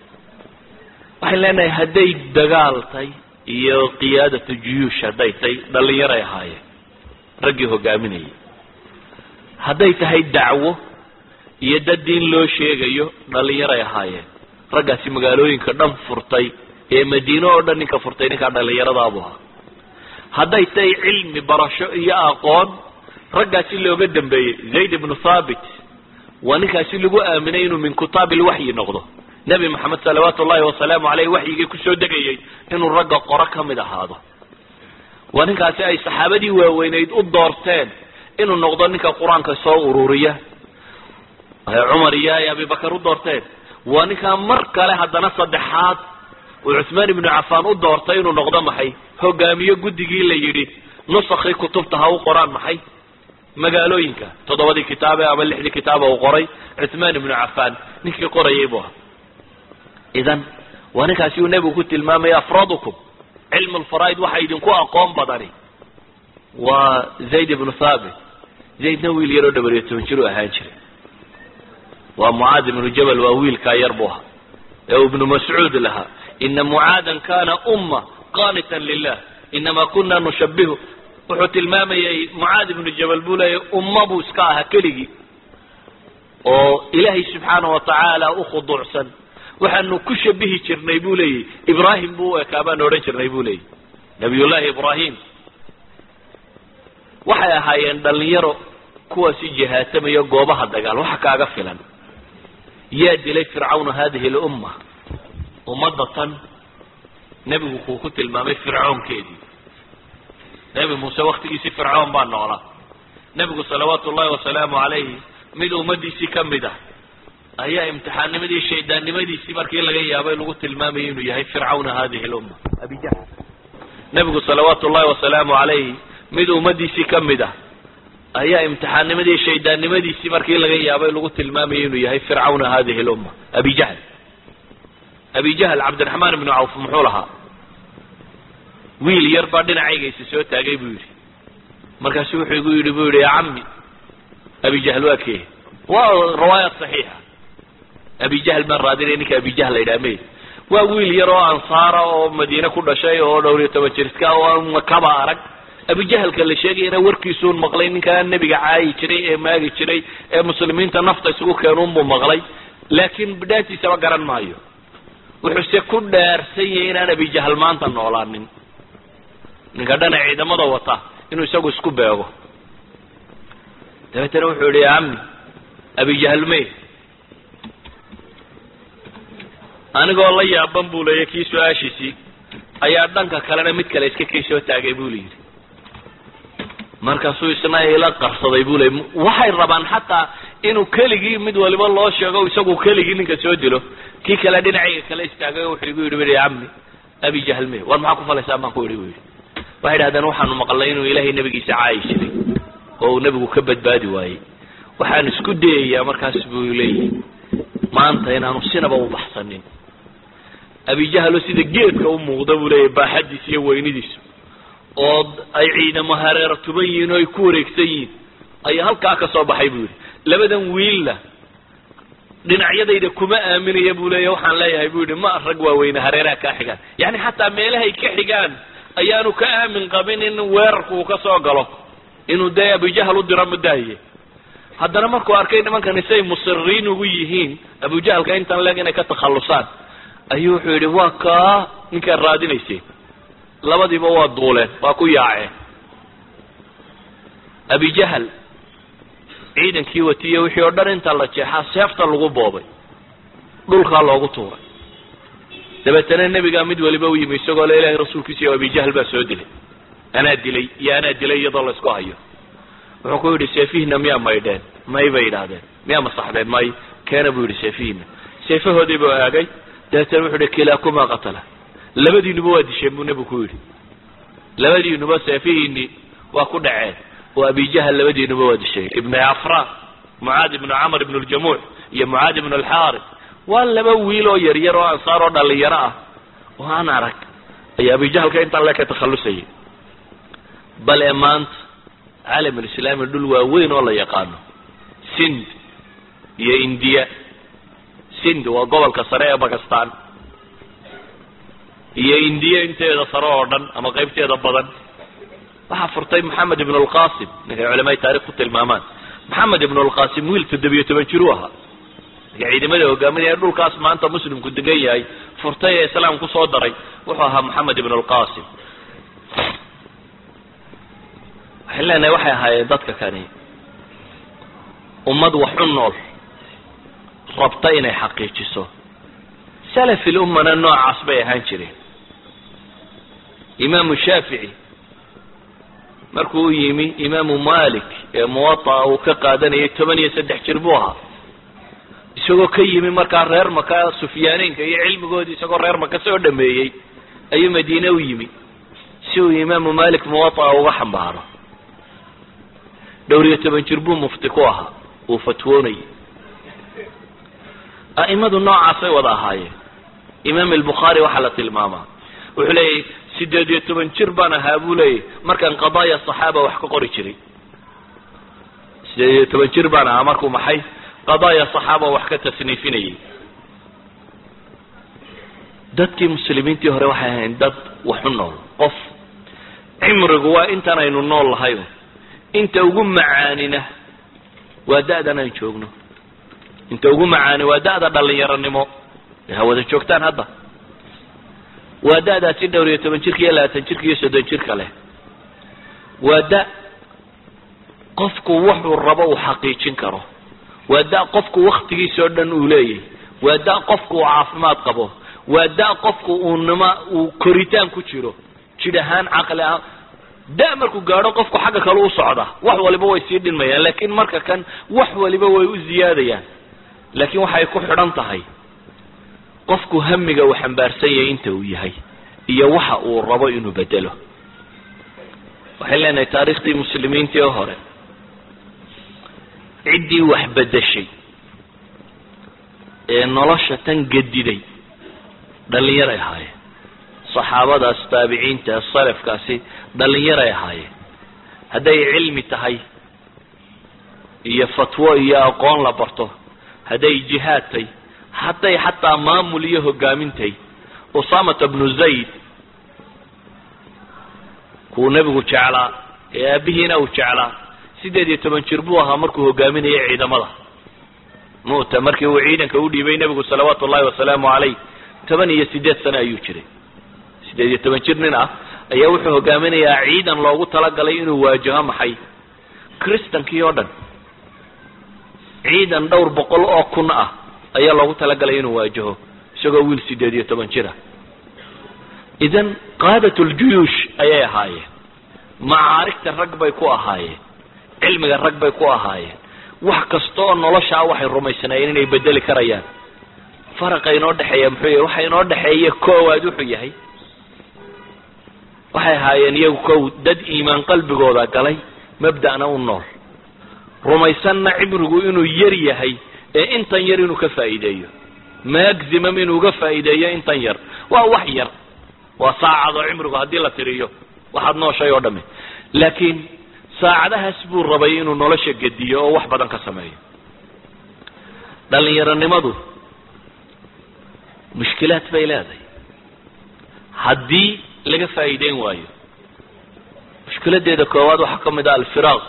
waxaan leenahay hadday dagaaltay iyo qiyaadatu juyuush hadday tay dhalinyaray ahaayeen raggii hogaaminayay hadday tahay dacwo iyo dad diin loo sheegayo dhalinyaray ahaayeen raggaasi magaalooyinka dhan furtay ee madiine oo dhan ninka furtay ninkaa dhallinyaradaabuu ahaa hadday tahay cilmi barasho iyo aqoon raggaasi looga dambeeyey zayd ibnu thaabit waa ninkaasi lagu aaminay inuu min kutaab ilwaxyi noqdo nebi maxamed salawaatu ullahi wasalaamu caleyh waxyigii kusoo degayay inuu ragga qoro ka mid ahaado waa ninkaasi ay saxaabadii waaweyneyd u doorteen inuu noqdo ninka qur-aanka soo ururiya cumar iyo ay abibakar u doorteen waa ninkaa mar kale haddana saddexaad uu cuثmaan ibnu cafaan u doortay inuu noqdo maxay hogaamiyo guddigii la yidhi nusakii kutubta ha u qoraan maxay magaalooyinka toddobadii kitaabe ama lixdii kitaaba uu qoray cuثmaan ibnu cafaan ninkii qorayay buu ahaa idan waa ninkaasi uu nebigu ku tilmaamaya afradukum cilm lfaraa'id waxa idinku aqoon badani waa zayd ibnu thaabit zaydna wiil yaroo dhabariyo toban jir u ahaan jiray waa mucaad ibnu jabal waa wiilkaa yar buu ahaa ee uu ibnu mascuud lahaa ina mucaadan kana umma qanitan lilah inama kuna nushabihu wuxuu tilmaamayay mucaad ibnu jabal buu leeyahy umma buu iska ahaa keligii oo ilaahay subxaana wa tacaala u khuduucsan waxaanu ku shabihi jirnay buu leeyahy ibraahim buu u ekaa baanu odhan jirnay buu leeyahy nabiyullaahi ibraahim waxay ahaayeen dhalinyaro kuwaasi jihaatamayo goobaha dagaal waxa kaaga filan yaa dilay fircawna hadihi lumma ummadda tan nebigu kuu ku tilmaamay fircoonkeedii nebi muuse waktigiisii fircoon baa noolaa nebigu salawaatu ullahi wasalaamu calayhi mid ummadiisii ka mid ah ayaa imtixaannimadii shaydaannimadiisii markii laga yaabay lagu tilmaamayay inuu yahay fircawna hadihi lumma abijahl nebigu salawaatu ullahi wasalaamu calayhi mid ummadiisii ka mid ah ayaa imtixaannimadii shaydaannimadiisii markii laga yaabay lagu tilmaamayay inuu yahay fircawna hadihi lumma abi jahl abi jahl cabdiraxmaan ibnu cawf muxuu lahaa wiil yar baa dhinacaygaisa soo taagay buu yidhi markaasu wuxuu igu yidhi buu yidhi ya cammi abi jahl waa kee waa riwaayat saxiixa abi jahl baan raadinay ninka abi jahl la yidhaha me waa wiil yar oo ansaara oo madiine ku dhashay oo dhowr iyo toban jiriska oo makaba arag abijahalka la sheegayana warkiisuun maqlay ninkaa nebiga caayi jiray ee maagi jiray ee muslimiinta nafta isugu keenuunbuu maqlay laakiin bidhaantiisaba garan maayo wuxuuse ku dhaarsan yahay inaan abijahal maanta noolaanin ninka dhana ciidamada wata inuu isagu isku beego dabeetana wuxuu yihi ya cammi abijahal me anigoo la yaaban buu leeya kii su-aashiisii ayaa dhanka kalena mid kale iska kii soo taagay buu layidhi markaasuu isna ila qarsaday buu ley waxay rabaan xataa inuu keligii mid waliba loo sheego isagu keligii ninka soo dilo kii kale dhinacayga kale istaagay o wuxuu igu yidhi bui cammi abi jahl me war maxaa ku falaysaa baan ku yidhi bu yidhi waxay idhahdeen waxaanu maqalnay inuu ilaahay nebigiisa caayi jiray oo uu nebigu ka badbaadi waayey waxaan isku dayayaa markaas buu leeyahy maanta inaanu sinaba u baxsanin abijahlo sida geedka u muuqda buu leeyahy baaxadiisa iyo weynidiisu oo ay ciidamo hareero tuban yihiin oo ay ku wareegsan yihiin ayaa halkaa ka soo baxay buu yidhi labadan wiilla dhinacyadayda kuma aaminaya buu leeya waxaan leeyahay buu yidhi ma rag waaweyne hareeraha kaa xigaan yacni xataa meelahay ka xigaan ayaanu ka aamin qabin in weerarku uu ka soo galo inuu dee abujahal u diro mudaahiye haddana markuu arkay nimankani say musiriin ugu yihiin abujahalka intan leeg inay ka takhallusaan ayuu wuxuu yidhi waa kaa ninkaad raadinayseen labadiiba waa duuleen waa ku yaaceen abijahal ciidankii watiye wixii oo dhan inta la jeexaa seefta lagu boobay dhulkaa loogu tuuray dabeetana nebigaa mid waliba u yimi isagoo le ilahay rasuulkiisa iyo abijahal baa soo dilay anaa dilay iyo anaa dilay iyadoo la isku hayo wuxuu ku yidhi seefihina miyaa maydheen may bay yidhaahdeen miyaa masaxdeen may keena buu yidhi seefihina seefahoodii buu aagay dabeetana wuxuu yihi kilaakumaa qatala labadiinuba waa disheen buu nebigu ku yidhi labadiinuba seefihiini waa ku dhaceen oo abijahal labadiinuba waa dishay ibnu afra mucaad ibnu camr ibnu ljamuuc iyo mucaad ibnu alxaaris waa laba wiil oo yaryar oo ansaar oo dhalinyaro ah oo aan arag ayaa abijahalka intaan le ka takhallusayay bal ee maanta caalamulislaami dhul waaweyn oo la yaqaano sind iyo indiya sind waa gobolka sare ee bakistan iyo indiya inteeda sare oo dhan ama qaybteeda badan waxaa furtay maxamed ibn lqasim ninkay culamada taarikh ku tilmaamaan maxamed ibn lqasim wiil toddobiyo toban jir u ahaa marka ciidamada hogaaminaya dhulkaas maanta muslimku degan yahay furtay ee islaam kusoo daray wuxuu ahaa maxamed ibn lqasim waxay leenahay waxay ahaayeen dadka kani ummad wax u nool rabta inay xaqiijiso salafi lummana noocaas bay ahaan jireen imaamu shaafici markuu u yimi imaamu malik ee muwataa uu ka qaadanayay toban iyo saddex jir buu ahaa isagoo ka yimi markaa reer maka sufyaaneynka iyo cilmigoodii isagoo reer maka soo dhameeyey ayuu madiine u yimi si uu imaamu malik muwataa uga xambaaro dhowr iyo toban jir buu mufti ku ahaa uu fatwoonayay a'imadu noocaasay wada ahaayeen imaam albukhaari waxaa la tilmaamaa wuxuu leeyahy sideed iyo toban jir baan ahaa buu leeyahy markaan qadaaya saxaaba wax ka qori jiray sideed iyo toban jir baan ahaa markuu maxay qadaaya saxaaba wax ka tasniifinayay dadkii muslimiintii hore waxay ahayn dad waxu nool qof cimrigu waa intaan aynu nool lahay inta ugu macaanina waa da'dan aan joogno inta ugu macaani waa da'da dhalinyaronimo ha wada joogtaan hadda waa da'daasi dhowr iyo toban jirka iyo labaatan jirka iyo soddon jirka leh waa da qofku wuxuu rabo uu xaqiijin karo waa da qofku waktigiisa oo dhan uu leeyahy waa da qofku uu caafimaad qabo waa da qofku uu nima uu koritaan ku jiro jidh ahaan caqli ahaan da markuu gaadho qofku xagga kale u socda wax waliba way sii dhinmayaan laakiin marka kan wax waliba way u ziyaadayaan laakiin waxay ku xidhan tahay qofku hamiga uu xambaarsan yahay inta uu yahay iyo waxa uu rabo inuu bedelo waxay leenahay taariikhtii muslimiintii oo hore ciddii wax bedeshay ee nolosha tan gediday dhallinyaray ahaayeen saxaabadaas taabiciinta salafkaasi dhallinyaray ahaayeen hadday cilmi tahay iyo fatwo iyo aqoon la barto hadday jihaad tahy hadday xataa maamul iyo hogaamintay usamata bnu zayd kuu nebigu jeclaa ee aabihiina uu jeclaa sideed iyo toban jir buu ahaa markuu hogaaminayay ciidamada mu'ta markii uu ciidanka u dhiibay nebigu salawaatu ullahi wasalaamu calayh toban iyo sideed sano ayuu jiray sideed iyo toban jir nin ah ayaa wuxuu hogaaminayaa ciidan loogu talagalay inuu waajaho maxay kristankii oo dhan ciidan dhowr boqol oo kun ah ayaa loogu talagalay inuu waajaho isagoo wiil sideed iyo toban jir ah idan qaadat ljuyuush ayay ahaayeen macaarigta rag bay ku ahaayeen cilmiga rag bay ku ahaayeen wax kasta oo noloshaa waxay rumaysanaayeen inay bedeli karayaan faraqa inoo dhexeeya muxuu yahay waxa inoo dhexeeya koowaad wuxuu yahay waxay ahaayeen iyagu kow dad iimaan qalbigooda galay mabda'na u nool rumaysanna cimrigu inuu yar yahay ee intan yar inuu ka faa'iideeyo maximum inuu ga faa'iideeyo intan yar waa wax yar waa saacado cimrigu haddii la tiriyo waxaad nooshay oo dhami laakiin saacadahaas buu rabay inuu nolosha gediyo oo wax badan ka sameeyo dhalinyaronimadu mushkilaad bay leedahay haddii laga faa'iideyn waayo mushkiladeeda koowaad waxaa ka mid ah alfiraaq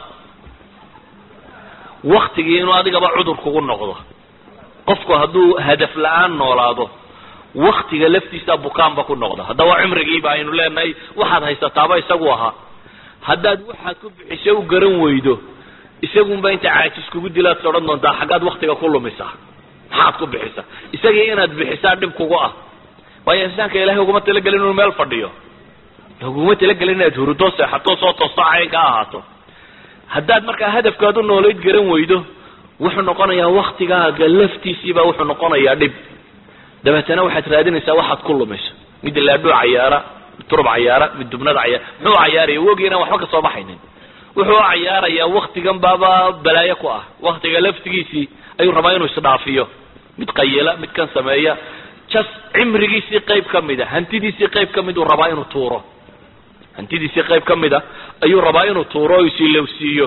waktigii inuu adigaba cudur kugu noqdo qofku hadduu hadaf la-aan noolaado waktiga laftiisa bukaanba ku noqda haddaba cimrigiiba aynu leenahay waxaad haysataaba isagu ahaa haddaad waxaad ku bixisa u garan weydo isagunba inta caajis kugu dilaad odhan doontaa xaggaad waktiga ku lumisaa maxaad ku bixisa isagii inaad bixisaa dhib kugu ah waayo insaanka ilahay uguma talagelin inuu meel fadhiyo uguma talagelin inaad hurudo seexato soo toosto cayn ka ahaato haddaad markaa hadafkaad u noolayd garan weydo wuxuu noqonayaa waktigaaga laftiisiiba wuxuu noqonayaa dhib dabeetana waxaad raadinaysaa waxaad ku lumayso mid laadhuu cayaara mid turub cayaara mid dubnad cayaara muxuu cayaaraya wogi inaan waxba kasoo baxaynin wuxuu cayaarayaa waktigan baaba balaayo ku ah waktiga laftigiisii ayuu rabaa inuu isdhaafiyo mid qayila mid kan sameeya jas cimrigiisii qayb ka mida hantidiisii qayb ka mid uu rabaa inuu tuuro hantidiisii qayb ka mida ayuu rabaa inuu tuuro o isilowsiiyo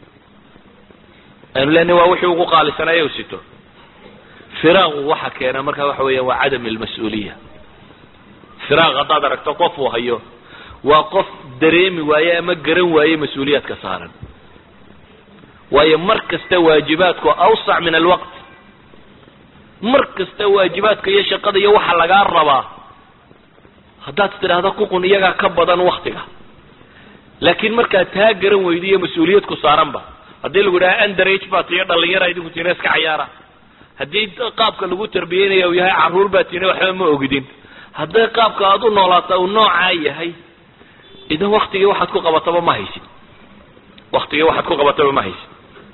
aynu leenahy waa wixii ugu qaalisanaya u sito firaaqu waxa keena marka waxa weeyaan waa cadam almas-uuliya firaaq haddaad aragto qof uu hayo waa qof dareemi waaye ama garan waaye mas-uuliyaadka saaran waayo mar kasta waajibaadku awsac min alwaqt mar kasta waajibaadka iyo shaqada iyo waxa lagaa rabaa haddaad tidhaahdo kuqun iyagaa ka badan waktiga laakiin markaad taa garan weydo iyo mas-uuliyad ku saaranba haddii lagu idhaha underage baa tiyo dhalinyara idinku tiina iska cayaara haddii qaabka lagu tarbiyeynaya uu yahay caruur baa tiina waxba ma ogidin hadday qaabka aad u noolaata uu noocaa yahay idan waktigii waxaad ku qabataba ma haysid waktigii waxaad ku qabataba ma haysid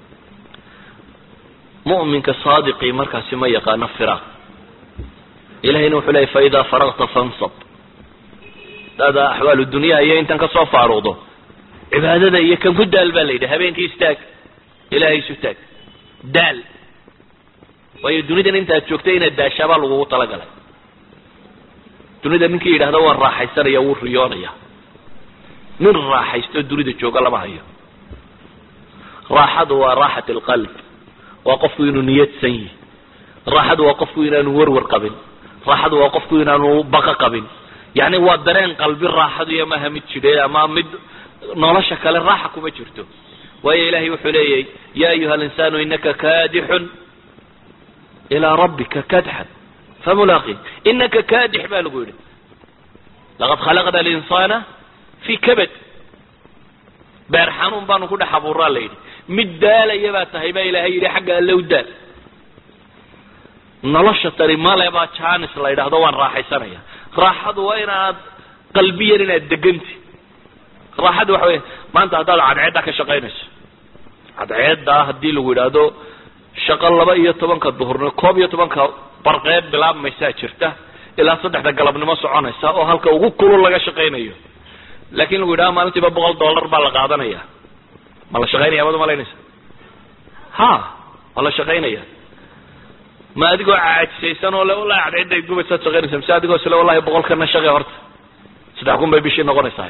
mu'minka saadiqii markaasi ma yaqaano firaaq ilahayna wuxuu leeyay faidaa faragta fansab hadaada axwaalu dunyaha iyo intan kasoo faaruqdo cibaadada iyo kan ku daal baa la yidhi habeenkii istaag ilaahay isu taag daal waayo dunidan intaad joogtay inaad daashaabaa lagugu talagalay dunida ninkii yidhahda waan raaxaysanaya wuu riyoonaya nin raaxaysto dunida jooga lama hayo raaxadu waa raaxat alqalb waa qofku inuu niyadsan yihi raaxadu waa qofku inaanu warwar qabin raaxadu waa qofku inaanu baqa qabin yani waa dareen qalbi raaxadu iyo maha mid jidhe ama mid nolosha kale raaxa kuma jirto waayo ilahay wuxuu leeyahy ya ayuha alinsaanu inaka kaadixun ilaa rabbika kadxan famulaaqi inaka kaadix baa lagu yidhi laqad khalaqna alinsaana fii kabad beer xanuun baanu ku dhex abuuraa la yidhi mid daalaya baa tahay baa ilaahay yidhi xagga allow daal nolosha tani male baa janis la yidhaahdo waan raaxaysanaya raaxadu waa inaad qalbiyan inaad deganti raaxadu waxa wey maanta haddaad cadceeddaa ka shaqaynayso cadceeddaa haddii lagu yidhaahdo shaqo laba iyo tobanka duhurnimo koob iyo tobanka barqeed bilaabmaysaa jirta ilaa saddexda galabnimo soconaysa oo halka ugu kulul laga shaqaynayo laakin lagu yidhahdo maalintiiba boqol dollar baa la qaadanaya ma la shaqaynaya mad umalaynaysa ha waa la shaqaynaya ma adigoo caajisaysan oo le wallahi cadceedday gubaysaad shaqaynaysa mise adigoo sile wallahi boqolkana shaqe horta saddex kun bay bishii noqonaysaa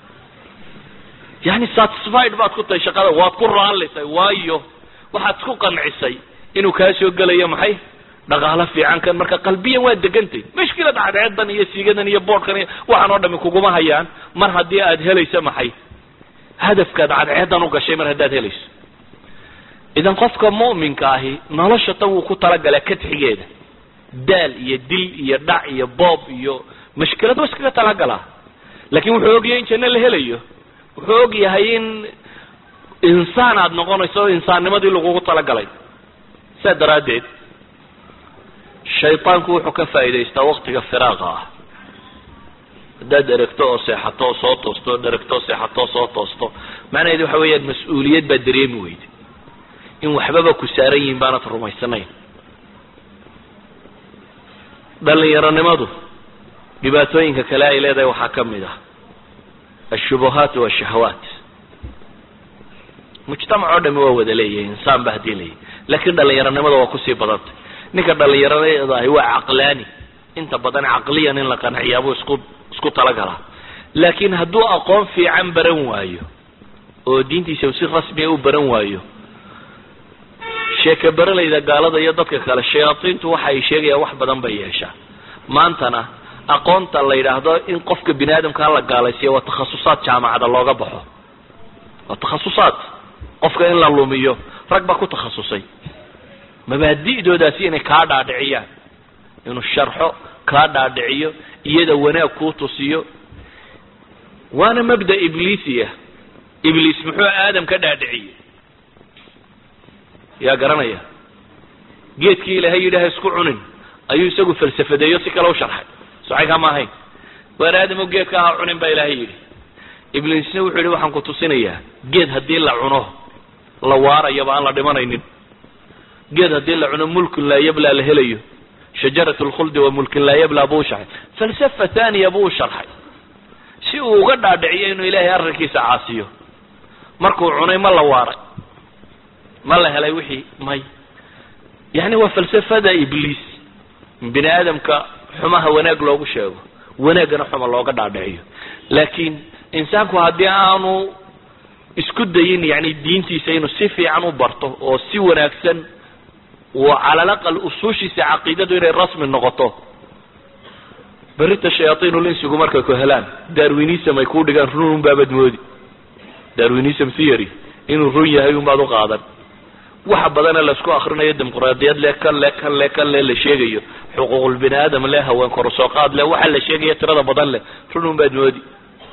yani satisfied baad ku tahay shaqada waad ku raallisay waayo waxaad isku qancisay inuu kaa soo gelayo maxay dhaqaalo fiican kan marka qalbiyan waa degantay mashkilad cadceedan iyo siigadan iyo boodhkan iyo waxaan oo dhami kuguma hayaan mar haddii aad helayso maxay hadafkaad cadceedan u gashay mar haddaad helayso idan qofka mu'minka ahi nolosha tan wuu ku talagalaa kadxigeeda daal iyo dil iyo dhac iyo boob iyo mashkilad wa iskaga talagalaa laakin wuxuu ogyahay in janno la helayo wuxuu og yahay in insaan aada noqonayso o insaannimadii lagugu talagalay saa daraaddeed shaytaanku wuxuu ka faa'idaystaa waktiga firaaqa ah haddaad eregto oo seexato oo soo toosto od eregto oo seexato oo soo toosto macnaheedu waxa weeyaan mas-uuliyad baad dareemi weyda in waxbaba ku saaran yihiin baanad rumaysanayn dhalinyaronimadu dhibaatooyinka kale ay leedahay waxaa ka mid ah ashubuhaat washahawaat mujtamac oo dhami waa wada leeyahay insaan ba haddii leeyahy laakin dhalinyaronimada waa kusii badantay ninka dhalinyaronada ahi waa caqlaani inta badan caqliyan in la qanciyaabuu isku isku talagalaa laakin hadduu aqoon fiican baran waayo oo diintiisa si rasmiya u baran waayo sheeke beralayda gaalada iyo dadka kale shayaadiintu waxa ay sheegayaan wax badan bay yeeshaa maantana aqoonta la yidhaahdo in qofka bini aadamkaa la gaalaysiiyo waa takhasusaad jaamacada looga baxo waa takhasusaad qofka in la lumiyo rag baa ku takhasusay mabaadi'doodaasi inay kaa dhaadhiciyaan inuu sharxo kaa dhaadhiciyo iyada wanaag kuu tusiyo waana mabda ibliisiya ibliis muxuu aadam ka dhaadhiciyey yaa garanaya geedkii ilaahay yidhi ha isku cunin ayuu isagu falsafadeeyo si kale u sharxay socaynkaa ma ahayn waar aadamo geedka aha cunin baa ilaahay yidhi ibliisna wuxuu yidhi waxaan ku tusinayaa geed haddii la cuno la waarayaba aan la dhimanaynin geed haddii la cuno mulkin laa yablaa la helayo shajarat lkhuldi wa mulkin laa yablaa buu sharxay falsafa thaniya buu sharxay si uu uga dhaadhiciyo inuu ilaahay arrinkiisa caasiyo markuu cunay ma la waaray ma la helay wixii may yani waa falsafada ibliis bini aadamka xumaha wanaag loogu sheego wanaaggana xuma looga dhaadhiciyo laakiin insaanku haddii aanu isku dayin yani diintiisa inuu si fiican u barto oo si wanaagsan uu cala alaqal usuushiisa caqiidadu inay rasmi noqoto berita shayaaiinulinsigu markay ku helaan darwinism ay kuu dhigaan run un baabad moodi darwinism theory inuu run yahay un baad u qaadan waxa badana laisku akrinayo dimuqraadiyad le kan le kan le kan le la sheegayo xuquuqul bini aadam le haween korusooqaad le waxa la sheegaya tirada badan leh run un baad moodi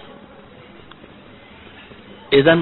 idan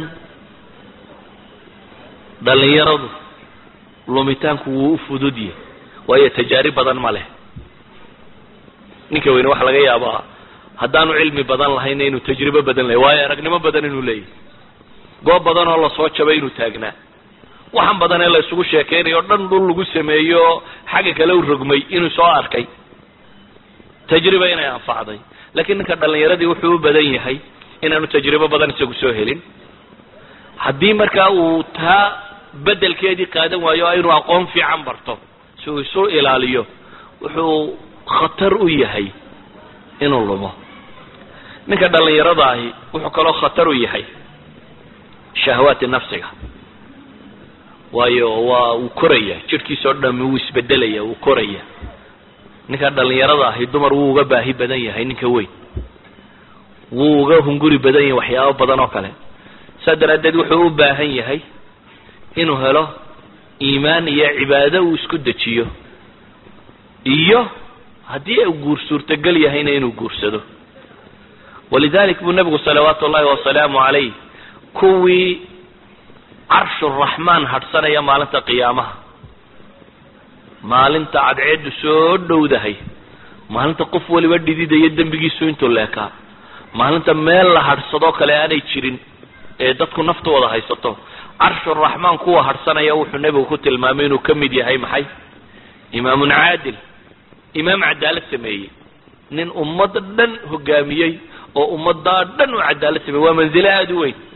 dhalinyaradu lumitaanku wuu u fudud yahay waayo tajaarib badan ma leh ninka weyne waxa laga yaabaa haddaanu cilmi badan lahayna inuu tajribo badan lehay waayo aragnimo badan inuu leeyahy goob badan oo lasoo jabay inuu taagnaa waxaan badan ee la isugu sheekeynayo o dhan dhul lagu sameeyo xagga kale u rogmay inuu soo arkay tajriba inay anfacday laakiin ninka dhalinyaradii wuxuu u badan yahay inaanu tajribo badan isagu soo helin haddii markaa uu taa bedelkeedii qaadan waayo inuu aqoon fiican barto si uu isu ilaaliyo wuxuu khatar u yahay inuu lumo ninka dhalinyarada ahi wuxuu kaloo khatar u yahay shahwaati nafsiga waayo waa uu koraya jidhkiisa oo dhami wuu isbedelaya wuu koraya ninka dhalinyarada ahi dumar wuu uga baahi badan yahay ninka weyn wuu uga hunguri badan yahay waxyaabo badan oo kale saa daraaddeed wuxuu u baahan yahay inuu helo iimaan iyo cibaado uu isku dejiyo iyo haddii uu guur suurtagal yahayna inuu guursado walidalik buu nebigu salawaatu ullahi wasalaamu calayh kuwii carshuraxmaan hadhsanaya maalinta qiyaamaha maalinta cadceeddu soo dhowdahay maalinta qof waliba dhididaya dembigiisu intuu leekaa maalinta meel la hadhsadoo kale aanay jirin ee dadku naftooda haysato carshuraxmaan kuwa hadhsanaya wuxuu nebigu ku tilmaamay inuu ka mid yahay maxay imaamun caadil imaam cadaalad sameeyey nin ummadda dhan hogaamiyey oo ummaddaa dhan u cadaalad sameeyey waa manzilo aada u weyn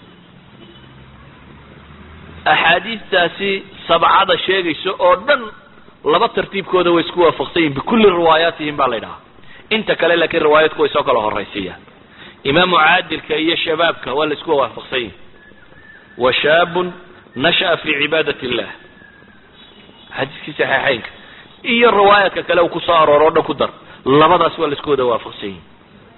axaadiistaasi sabcada sheegaysa oo dhan laba tartiibkooda way isku waafaqsan yihin bikulli riwaayaatihim baa la ydhahaa inta kale laakiin riwaayadku way soo kala horaysiiyaan imaamu caadilka iyo shabaabka waa la isku waafaqsan yihin wa shaabun nasha'a fii cibaadat illah xadiiskii saxiixeynka iyo riwaayaadka kale uu kusoo arooro o dhan ku dar labadaas waa la isku wada waafaqsan yihin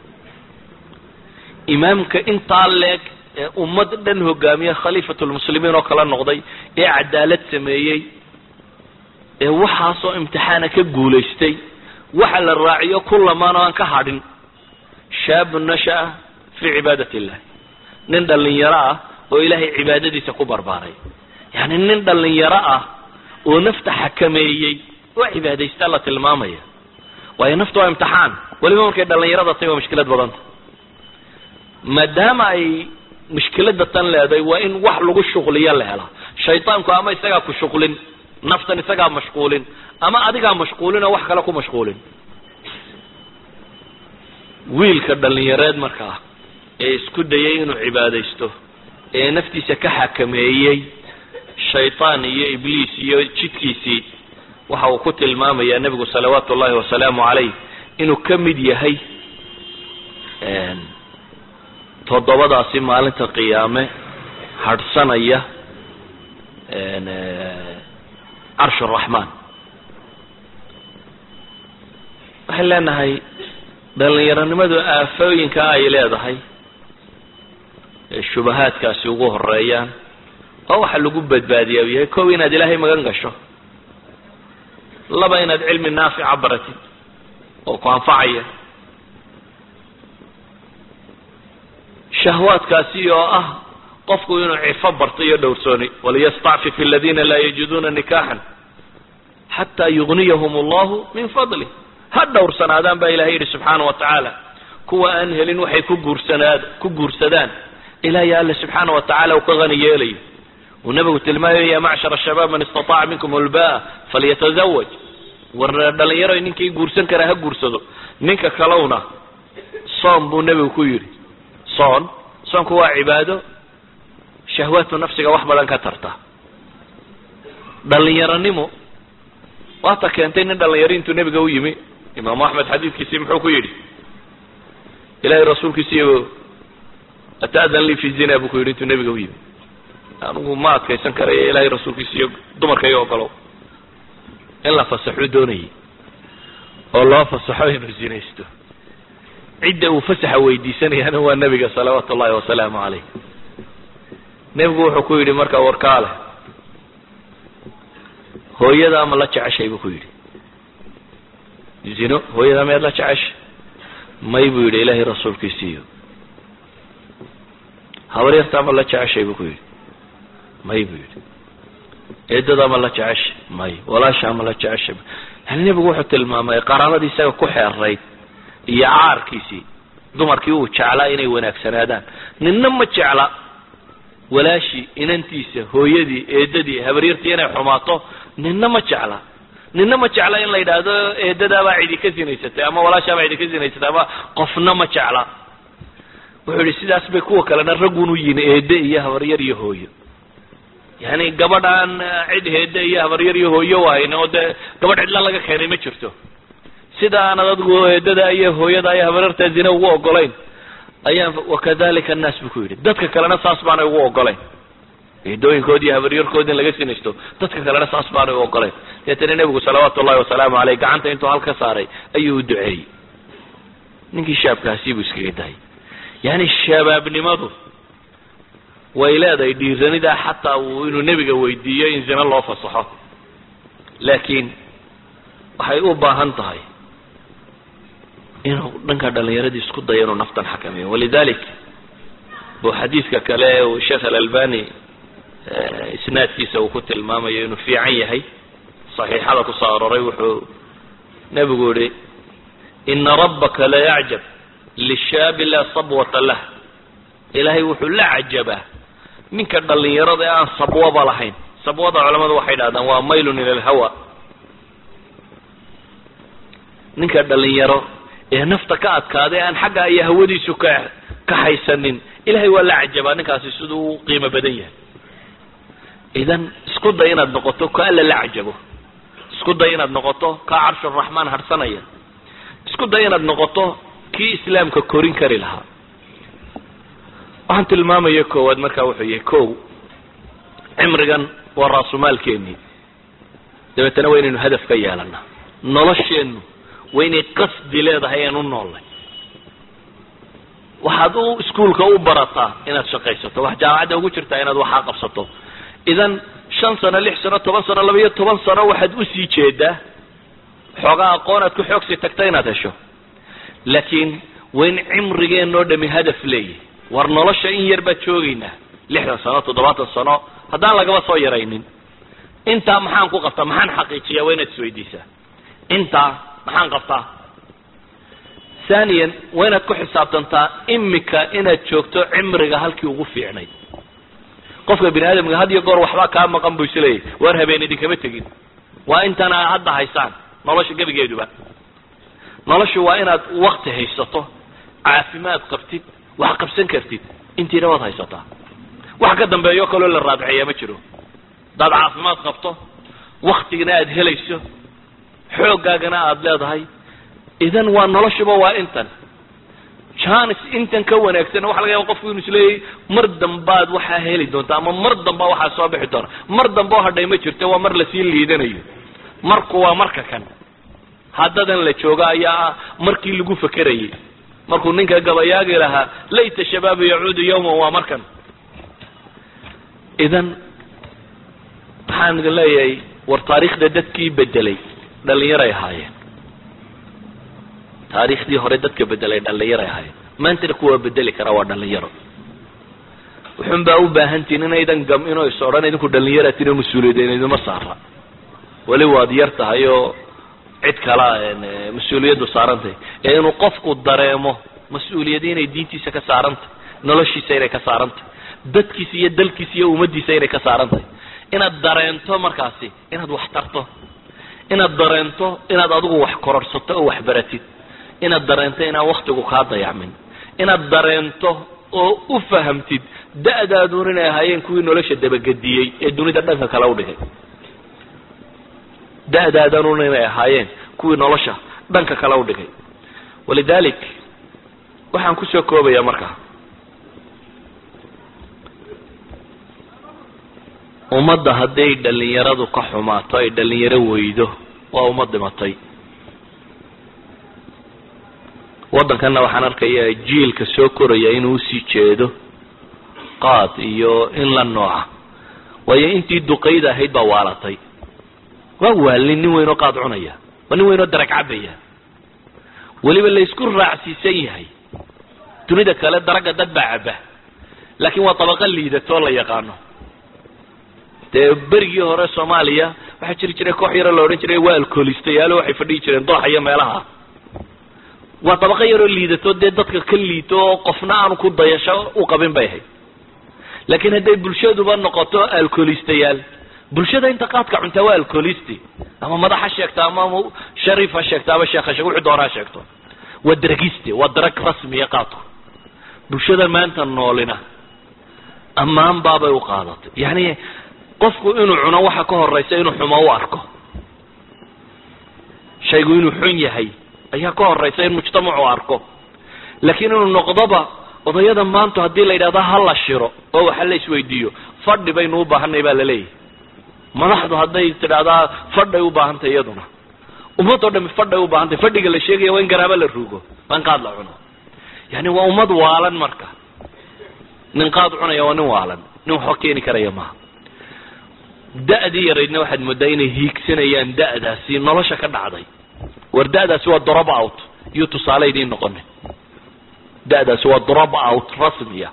imaamka intaa leeg ee ummad dhan hogaamiye khaliifatulmuslimiin oo kala noqday ee cadaalad sameeyey ee waxaasoo imtixaana ka guulaystay waxa la raaciyo kulamaan oo aan ka hadhin shaabun nasha'a fii cibaadat illah nin dhallinyaro ah oo ilaahay cibaadadiisa ku barbaaray yacni nin dhallinyaro ah oo nafta xakameeyey oo cibaadaystaa la tilmaamaya waayo nafta waa imtixaan weliba markay dhallinyarada tahy waa mushkilad badanta maadaama ay mushkilada tan leedahay waa in wax lagu shuqliyo la helaa shaydaanku ama isagaa ku shuqlin naftan isagaa mashquulin ama adigaa mashquulin oo wax kale ku mashquulin wiilka dhallinyareed markaa ee isku dayay inuu cibaadaysto ee naftiisa ka xakameeyey shaydaan iyo ibliis iyo jidkiisii waxa uu ku tilmaamayaa nebigu salawaatu ullahi wasalaamu calayh inuu ka mid yahay toddobadaasi maalinta qiyaame hadhsanaya carsh araxmaan waxay leenahay dhallinyaronimadu aafooyinka ay leedahay ee shubahaadkaasi ugu horeeyaan oo waxa lagu badbaadiya u yahay kow inaad ilaahay magan gasho laba inaad cilmi naafica baratid oo ku anfacaya shahwaadkaasi oo ah qofku inuu cifo barto iyo dhowrsooni waliyastacfif aladiina laa yajiduuna nikaxan xataa yugniyahum allahu min fadlih ha dhowrsanaadaan baa ilahay yidhi subxaana wa tacaala kuwa aan helin waxay ku guursanaad ku guursadaan ilaahay alle subxaana wa tacala uu ka hani yeelayo uu nabigu tilmaamayo ya macshar shabaab man istataaca minkum ulbaa falyatazawaj war dhalinyaro ninkii guursan karaa ha guursado ninka kalowna soom buu nebigu ku yidhi soon soonku waa cibaado shahwaatu nafsiga wax badan ka tarta dhalinyaronimo waata keentay nin dhalinyaro intuu nebiga u yimi imaamu axmed xadiidkiisii muxuu ku yidhi ilahay rasuulkiisiiyo ata'dan lii fi zina buu ku yidhi intuu nebiga u yimi anigu ma adkaysan karayo ilahay rasuulkiisa iyo dumarka iyo ogolow in la fasaxuu doonayay oo loo fasaxo inuu zinaysto cidda uu fasaxa weydiisanayaana waa nebiga salawaatu ullahi wasalaamu calayh nebigu wuxuu ku yidhi markaa warkaale hooyada ama la jeceshay buu ku yidhi zino hooyada miyaad la jeceshay may buu yidhi ilaahay rasuulkiisiiyo habaryarta ama la jeceshay buu ku yidhi may buu yidhi eedada ama la jeceshay may walaasha ama la jeceshay yani nebigu wuxuu tilmaamay qaraabadii isaga ku xeerayd iyo caarkiisii dumarkii uu jeclaa inay wanaagsanaadaan ninna ma jecla walaashii inantiisa hooyadii eedadii habaryartii inay xumaato ninna ma jecla ninna ma jecla in la yidhaahdo eedadaabaa cidi ka sinaysatay ama walaashaabaa cidi ka sinaysatay ama qofna ma jecla wuxuu yihi sidaas bay kuwa kalena raggun u yihin eede iyo habaryar iyo hooyo yani gabadhaan cid heede iyo habaryar iyo hooyo wahayn oo dee gabadh cidla laga keenay ma jirto sida aanad adigu eedada iyo hooyada iyo habaryarta zina ugu ogolayn ayaan wakadalika annaas buu ku yidhi dadka kalena saas baanay ugu ogolayn eedooyinkoodi iyo habaryarkoodi in laga sinaysto dadka kalena saas baanay u ogolayn deetana nebigu salawaatu ullahi wasalaamu caleyh gacanta intuu hal ka saaray ayuu u duceeyey ninkii shaabkaasi buu iskaga dahay yani shabaabnimadu way leedahay dhiiranidaa xataa uu inuu nebiga weydiiyo in zina loo fasaxo laakiin waxay u baahan tahay inuu dhanka dhalinyaradii isku dayo inuu naftan xakameeyo walidalik buu xadiidka kale uu sheekh alalbani isnaadkiisa uu ku tilmaamayo inuu fiican yahay saxiixada kusoo aroray wuxuu nebigu yihi ina rabbaka la yacjab lishaabi laa sabwata lah ilaahay wuxuu la cajabaa ninka dhalinyarada ee aan sabwaba lahayn sabwada culamadu waxay dhahdaan waa maylun ila alhawa ninka dhalinyaro ee nafta ka adkaaday aan xagga iyo hawadiisu ka ka haysanin ilahay waa la cajabaa ninkaasi siduu u qiimo badan yahay idan isku day inaad noqoto ka alla la cajabo isku day inaad noqoto ka carshuraxmaan harsanaya isku day inaad noqoto kii islaamka korin kari lahaa waxaan tilmaamaya koowaad markaa wuxuu yahay kow cimrigan waa raasumaalkeenii dabeetana waa inaynu hadaf ka yeelana nolosheennu waa inay qasdi leedahay aan u noollay waxaad u iskuolka u barataa inaad shaqaysato wax jaamacadda ugu jirtaa inaad waxaa qabsato idan shan sano lix sano toban sano laba iyo toban sano waxaad usii jeedaa xoogaa aqoon aad ku xoogsi tagta inaad hesho laakiin waa in cimrigeenoo dhami hadaf leeyahy war nolosha in yar baad joogaynaa lixdan sano toddobaatan sano haddaan lagaba soo yaraynin intaa maxaan ku qabtaa maxaan xaqiijiyaa waa inaad isweydiisaa intaa maxaan qabtaa thaniyan waa inaad ku xisaabtantaa imika inaad joogto cimriga halkii ugu fiicnayd qofka bini aadamka had iyo goor waxbaa kaa maqan buu isleeyahy waar habeen idinkama tegin waa intan aa hadda haysaan nolosha gebigeeduba noloshu waa inaad wakti haysato caafimaad qabtid wax qabsan kartid intiina waad haysataa wax ka dambeeyo kaloo la raadceeya ma jiro haddaad caafimaad qabto waktigana aada helayso xooggaagana aada leedahay idan waa noloshuba waa intan janis intan ka wanaagsan waxa laga yaba qofku inu isleeyahy mar dambaad waxaa heli doonta ama mar damba waxaa soo bixi doona mar damba oo hadhay ma jirto waa mar lasii liidanayo marku waa marka kan haddadan la joogo ayaa markii lagu fakerayay markuu ninka gabayaagi lahaa layta shabaabu yacuudu yawman waa markan idan waxaan idin leeyahay war taariikhda dadkii bedelay dhalinyaray ahaayeen taariikhdii hore dadka bedelay dhalinyaray ahaayeen maantana kuwaa bedeli kara waa dhalinyaro wuxun baa u baahantihin inaydan gam inoo is odhan idinku dhalinyara tino mas-uuliyadeen idima saara weli waad yar tahay oo cid kala mas-uuliyaddu saarantahay ee inuu qofku dareemo mas-uuliyadi inay diintiisa ka saarantahy noloshiisa inay ka saarantahy dadkiisa iyo dalkiisa iyo ummaddiisa inay ka saarantahay inaad dareento markaasi inaad wax tarto inaad dareento inaad adigu wax kororsato oo wax baratid inaad dareento inaan waktigu kaa dayacmin inaad dareento oo u fahamtid da-daadun inay ahaayeen kuwii nolosha dabagediyey ee dunida dhanka kale u dhigay da-daadanun inay ahaayeen kuwii nolosha dhanka kale u dhigay walidalik waxaan kusoo koobayaa markaa ummadda hadday dhalinyaradu ka xumaato ay dhalinyaro weydo waa ummad dhimatay waddankanna waxaan arkayaa jiilka soo koraya inuu usii jeedo qaad iyo in la nooca waayo intii duqayd ahayd baa waalatay waa waalin nin weynoo qaad cunaya waa nin weynoo darag cabaya weliba laysku raacsiisan yahay dunida kale daragga dad baa caba laakiin waa tabaqa liidatoo la yaqaano dee berigii hore soomaaliya waxaa jiri jiray koox yaro la odhan jiray waa alcoolistayaalo waxay fadhihi jireen dooxa iyo meelaha waa dabaqo yaroo liidato dee dadka ka liito oo qofna aanu ku dayasho u qabin bay ahayd laakiin hadday bulshaduba noqoto alcoolistayaal bulshada inta qaadka cuntaa waa alcoolisti ama madax ha sheegta ama shariif ha sheegto ama sheekh ha sheeg wuxuu doona ha sheegto waa daragiste waa darag rasmiya qaadku bulshada maanta noolina ammaan baabay u qaadatay yani qofku inuu cuno waxa ka horeysa inuu xumo u arko shaygu inuu xun yahay ayaa ka horeysa in mujtamacu arko laakiin inuu noqdoba odayada maanta haddii la yidhahdo ha la shiro oo waxa la isweydiiyo fadhi baynu u baahanay baa laleeyahay madaxdu hadday tidhahdaa fadhay u baahantay iyaduna ummad oo dhami fadhay u baahantay fadhiga la sheegaya waa in garaabo la ruugo waa in qaad la cuno yani waa ummad waalan marka nin qaad cunaya waa nin waalan nin waxba keeni karaya maaha da-dii yaraydna waxaad moodaa inay hiigsanayaan da-daasi nolosha ka dhacday war da-daasi waa drop out iyo tusaale idiin noqonin da-daasi waa drop out rasmiya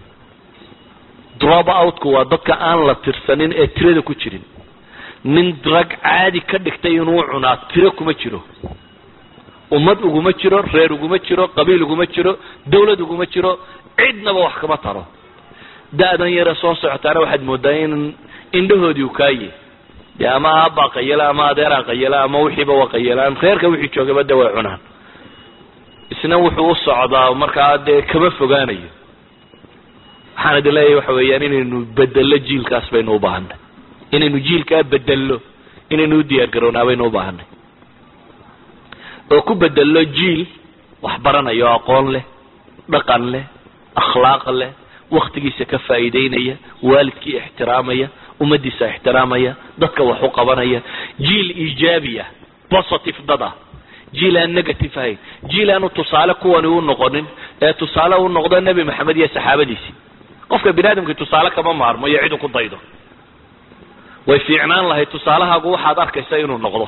drop outku waa dadka aan la tirsanin ee tirada ku jirin nin drag caadi ka dhigtay inuu cunaa tiro kuma jiro ummad uguma jiro reer uguma jiro qabiil uguma jiro dawlad uguma jiro cidnaba wax kama taro da-dan yare soo socotaana waxaad moodaa in indhahoodii u kaaye dee ama aabbaa qayala ama adeeraa qayala ama wixiiba waa qayalaan reerka wixii joogaba de way cunaan isna wuxuu u socdaa markaa dee kama fogaanayo waxaan idin leeyahay waxa weeyaan inaynu bedello jiilkaas baynu u baahanay inaynu jiilkaa bedello inaynu u diyaar garownaa baynu u baahanay oo ku bedello jiil wax baranayo aqoon leh dhaqan leh akhlaaq leh waktigiisa ka faa'iideynaya waalidkii ixtiraamaya ummadiisa ixtiraamaya dadka wax u qabanaya jiil iijaabiya positive dad ah jiil aan negative ahayn jiil aanu tusaale kuwani u noqonin ee tusaale u noqdo nebi maxamed iyo saxaabadiisii qofka bini aadamkii tusaale kama maarmo iyo cidu ku daydo way fiicnaan lahayd tusaalahaagu waxaad arkaysa inuu noqdo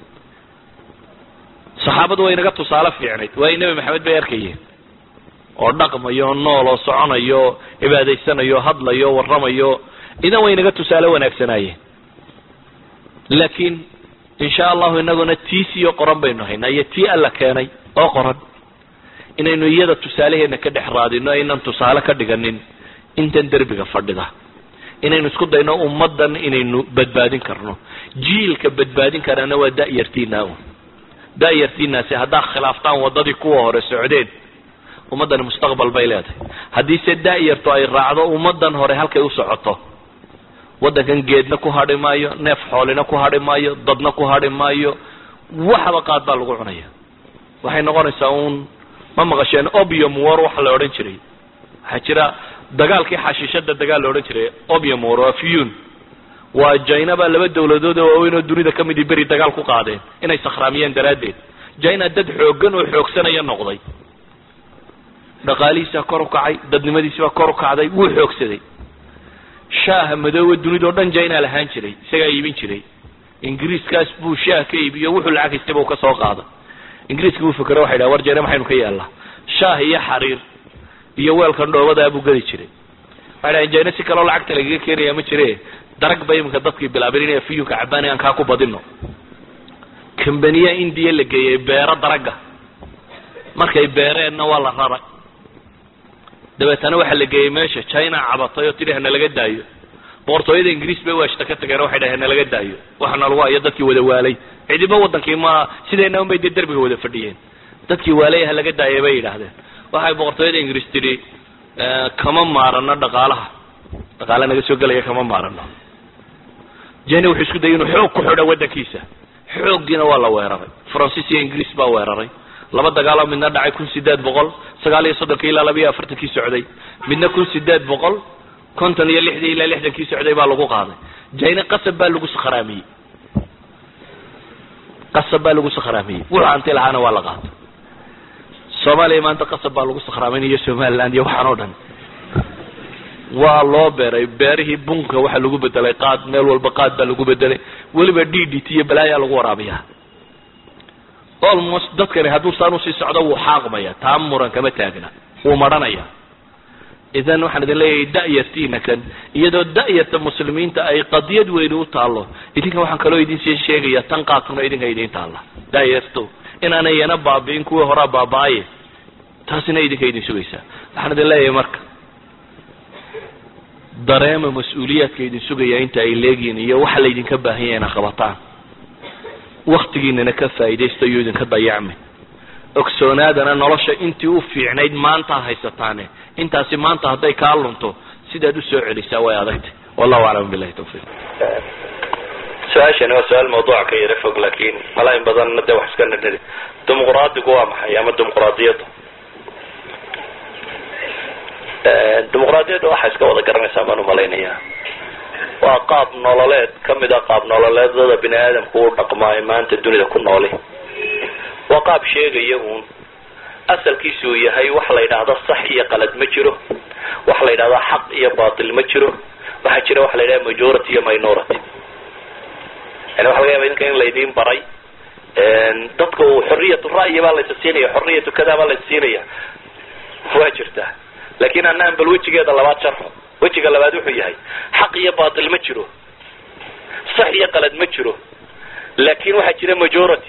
saxaabadu way inaga tusaale fiicnayd waayo nebi maxamed bay arkayeen oo dhaqmayo nool oo soconayo cibaadaysanayo hadlayo warramayo idan way inaga tusaale wanaagsanaayeen laakiin insha allahu inaguna tiisiyo qoran baynu haynaa iyo tii alla keenay oo qoran inaynu iyada tusaalaheena ka dhex raadino aynan tusaale ka dhiganin intan derbiga fadhida inaynu isku dayno ummaddan inaynu badbaadin karno jiilka badbaadin karaana waa da-yartiina un da-yartiinaasi haddaad khilaaftaan waddadii kuwa hore socdeen ummaddani mustaqbal bay leedahay haddiise da-yartu ay raacdo ummaddan hore halkay u socoto waddankan geedna ku hadhi maayo neef xoolina ku hadhi maayo dadna ku hadhi maayo waxba qaad baa lagu cunaya waxay noqonaysaa uun ma maqasheen obium war waxa la odhan jiray waxaa jira dagaalkii xashiishada dagaal la odhan jiray obium war waa fiyun waa jina baa laba dawladood oo waaweyn oo dunida ka midii beri dagaal ku qaadeen inay sakhraamiyeen daraaddeed jina dad xooggan oo xoogsanaya noqday dhaqaalihiisaa kor u kacay dadnimadiisibaa kor u kacday wuu xoogsaday shaaha madooba dunida o dhan jina lahaan jiray isagaa iibin jiray ingiriiskaas buu shaah ka iibiyo wuxuu lacag haystay buu ka soo qaaday ingiriiska buu fikero waxay dhaha war jina maxaynu ka yeelnaa shaah iyo xariir iyo weelkan dhoobadaa buu geli jiray waxay dhahen jina si kaloo lacagta lagaga keenaya ma jire darag ba iminka dadkii bilaabeen inay fiyunka cabaan aan kaa ku badino kambaniya indiya la geeyey beero daraga markay beereenna waa la raray dabeetana waxaa la geeyey meesha china cabatay oo tidhi hana laga daayo boqortooyada ingiriis bay waashta ka tageen waxay dhahen hana laga daayo waxana lagu hayo dadkii wada waalay cidiba wadankii ma sideenna un bay dee derbiga wada fadhiyeen dadkii waalay ha laga daaya bay yidhaahdeen waxay boqortooyada ingiriis tidhi kama maarano dhaqaalaha dhaqaala naga soo gelaya kama maarano jeni wuxuu isku dayay inuu xoog ku xidho waddankiisa xooggiina waa la weeraray faransiis iyo ingiriis baa weeraray laba dagaaloo midna dhacay kun sideed boqol sagaal iyo soddonkii ilaa laba iyo afartankii socday midna kun sideed boqol konton iyo lixdii ilaa lixdankii socday baa lagu qaaday jina qasab baa lagu sakhraamiyey qasab baa lagu sakhraamiyey wuxuu hanti lahaana waa la qaatay soomaaliya maanta qasab baa lagu sakhraaminayo somaliland iyo waxaan oo dhan waa loo beeray beerihii bunka waxaa lagu bedelay qaad meel walba qaad baa lagu bedelay weliba d d t iyo balaayaa lagu waraabiyaa almost dadkani hadduu saan usii socdo wuu xaaqmaya taa muran kama taagna wuu maranaya idan waxaan idin leeyahay da-yartiina kan iyadoo da-yarta muslimiinta ay qadiyad weyni u taallo idinka waxaan kaloo idin sii sheegaya tan qaadkuna idinka idiin taalla da-yarto inaanay yana baabi'in kuwii horaa baaba-aye taasina idinka idin sugaysaa waxaan idin leeyahay marka dareema mas-uuliyaadka idin sugaya inta ay leegiin iyo waxa laydinka baahan yahay ina qabataan waktigiinana ka faa'iidaysta iyo idinka dayacmi ogsoonaadana nolosha intii u fiicnayd maanta haysataane intaasi maanta hadday kaa lunto sidaad usoo celisaa way adagtay wallahu aclam billahi tawfiiq su-aashani waa su-aal mawduuca ka yara fog laakiin malaa in badanna dee wax iska nidhiri dimuqraadigu waa maxay ama dimuqraadiyaddu dimuqraadiyadda waxaa iska wada garanaysaa baan umalaynayaa waa qaab nololeed kamid a qaab nololeedada bini aadamku u dhaqmaayo maanta dunida ku nooli waa qaab sheegaya uun asalkiisu uu yahay waxa la yidhaahda sax iyo qalad ma jiro waxa la yidhahda xaq iyo batil ma jiro waxaa jira waxa la yidhahda majority iyo minority yani waxa laga yaba idinka in laydin baray dadku xoriyatu ra'yi baa laysa siinaya xoriyatu kada baa laysa siinaya waa jirtaa laakin anaan bal wejigeeda labaad sharxo wejiga labaad wuxuu yahay xaq iyo batil ma jiro sax iyo qalad ma jiro laakin waxaa jira majority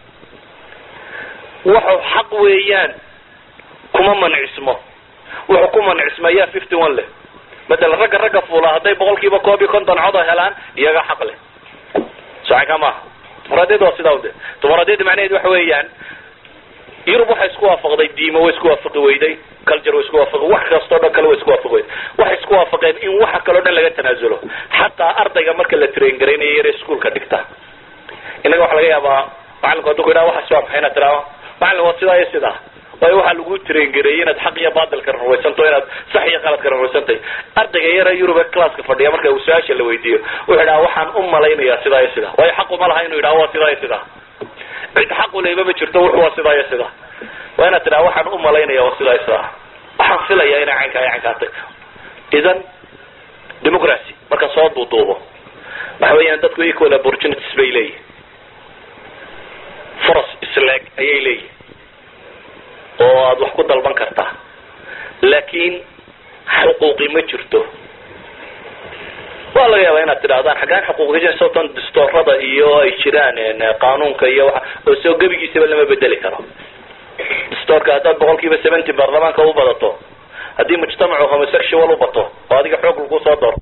wuxuu xaq weeyaan kuma mancismo wuxuu ku mancismayaa fifty one leh matalan ragga ragga fuula hadday boqol kiiba koob iyo konton codo helaan iyaga xaq leh saaka maaha dimuqraadiyada waa sidaa de dimuqraadiyada macnaheed waxa weeyaan yurub waxay isku waafaqday diimo way isku waafaqi weyday culture way isku waafaqi wax kastoo dhan kale way isku waafaqi weyday waxay isku waafaqeen in waxa kaleo dhan laga tanaazulo xataa ardayga marka la train garaynayo yare iskuolka dhigta inaga waxa laga yaabaa macalinku hadduu ku yidhaha waxaas waa maxay inaad tiraado macalin waa sidaa iyo sidaa waayo waxaa lagu train gareeyey inaad xaq iyo batilka rumaysanto inaad sax iyo qaladka rumaysantay ardayga yare yurub ee classka fadhiya marka uu su-aasha la weydiiyo wuxuu idhaha waxaan u malaynayaa sidaa iyo sidaa waayo xaq uma laha inuu yidhaha waa sidaa iyo sidaa cid xaq uleyba ma jirto wuxu waa sidaa iyo sidaa waa inaad tidhaha waxaan u malaynaya waa sidaa iyo sidaa waxaan filaya inay caynkaa iyo caynkaa tahy idan democracy marka soo duuduubo waxa weeyaan dadku equal opportunities bay leeyihin furas isleeg ayay leeyihin oo aada wax ku dalban kartaa laakiin xuquuqi ma jirto waa laga yaabaa inaad tidhahdaan xaggaan xuquuqi sotan distoorada iyo ay jiraan qaanuunka iyo waa oo soo gebigiisaba lama bedeli karo distoorka haddaad boqol kiiba seventy baarlamaanka u badato haddii mujtamacu homosexual u bato oo adiga xoog lagu soo doorto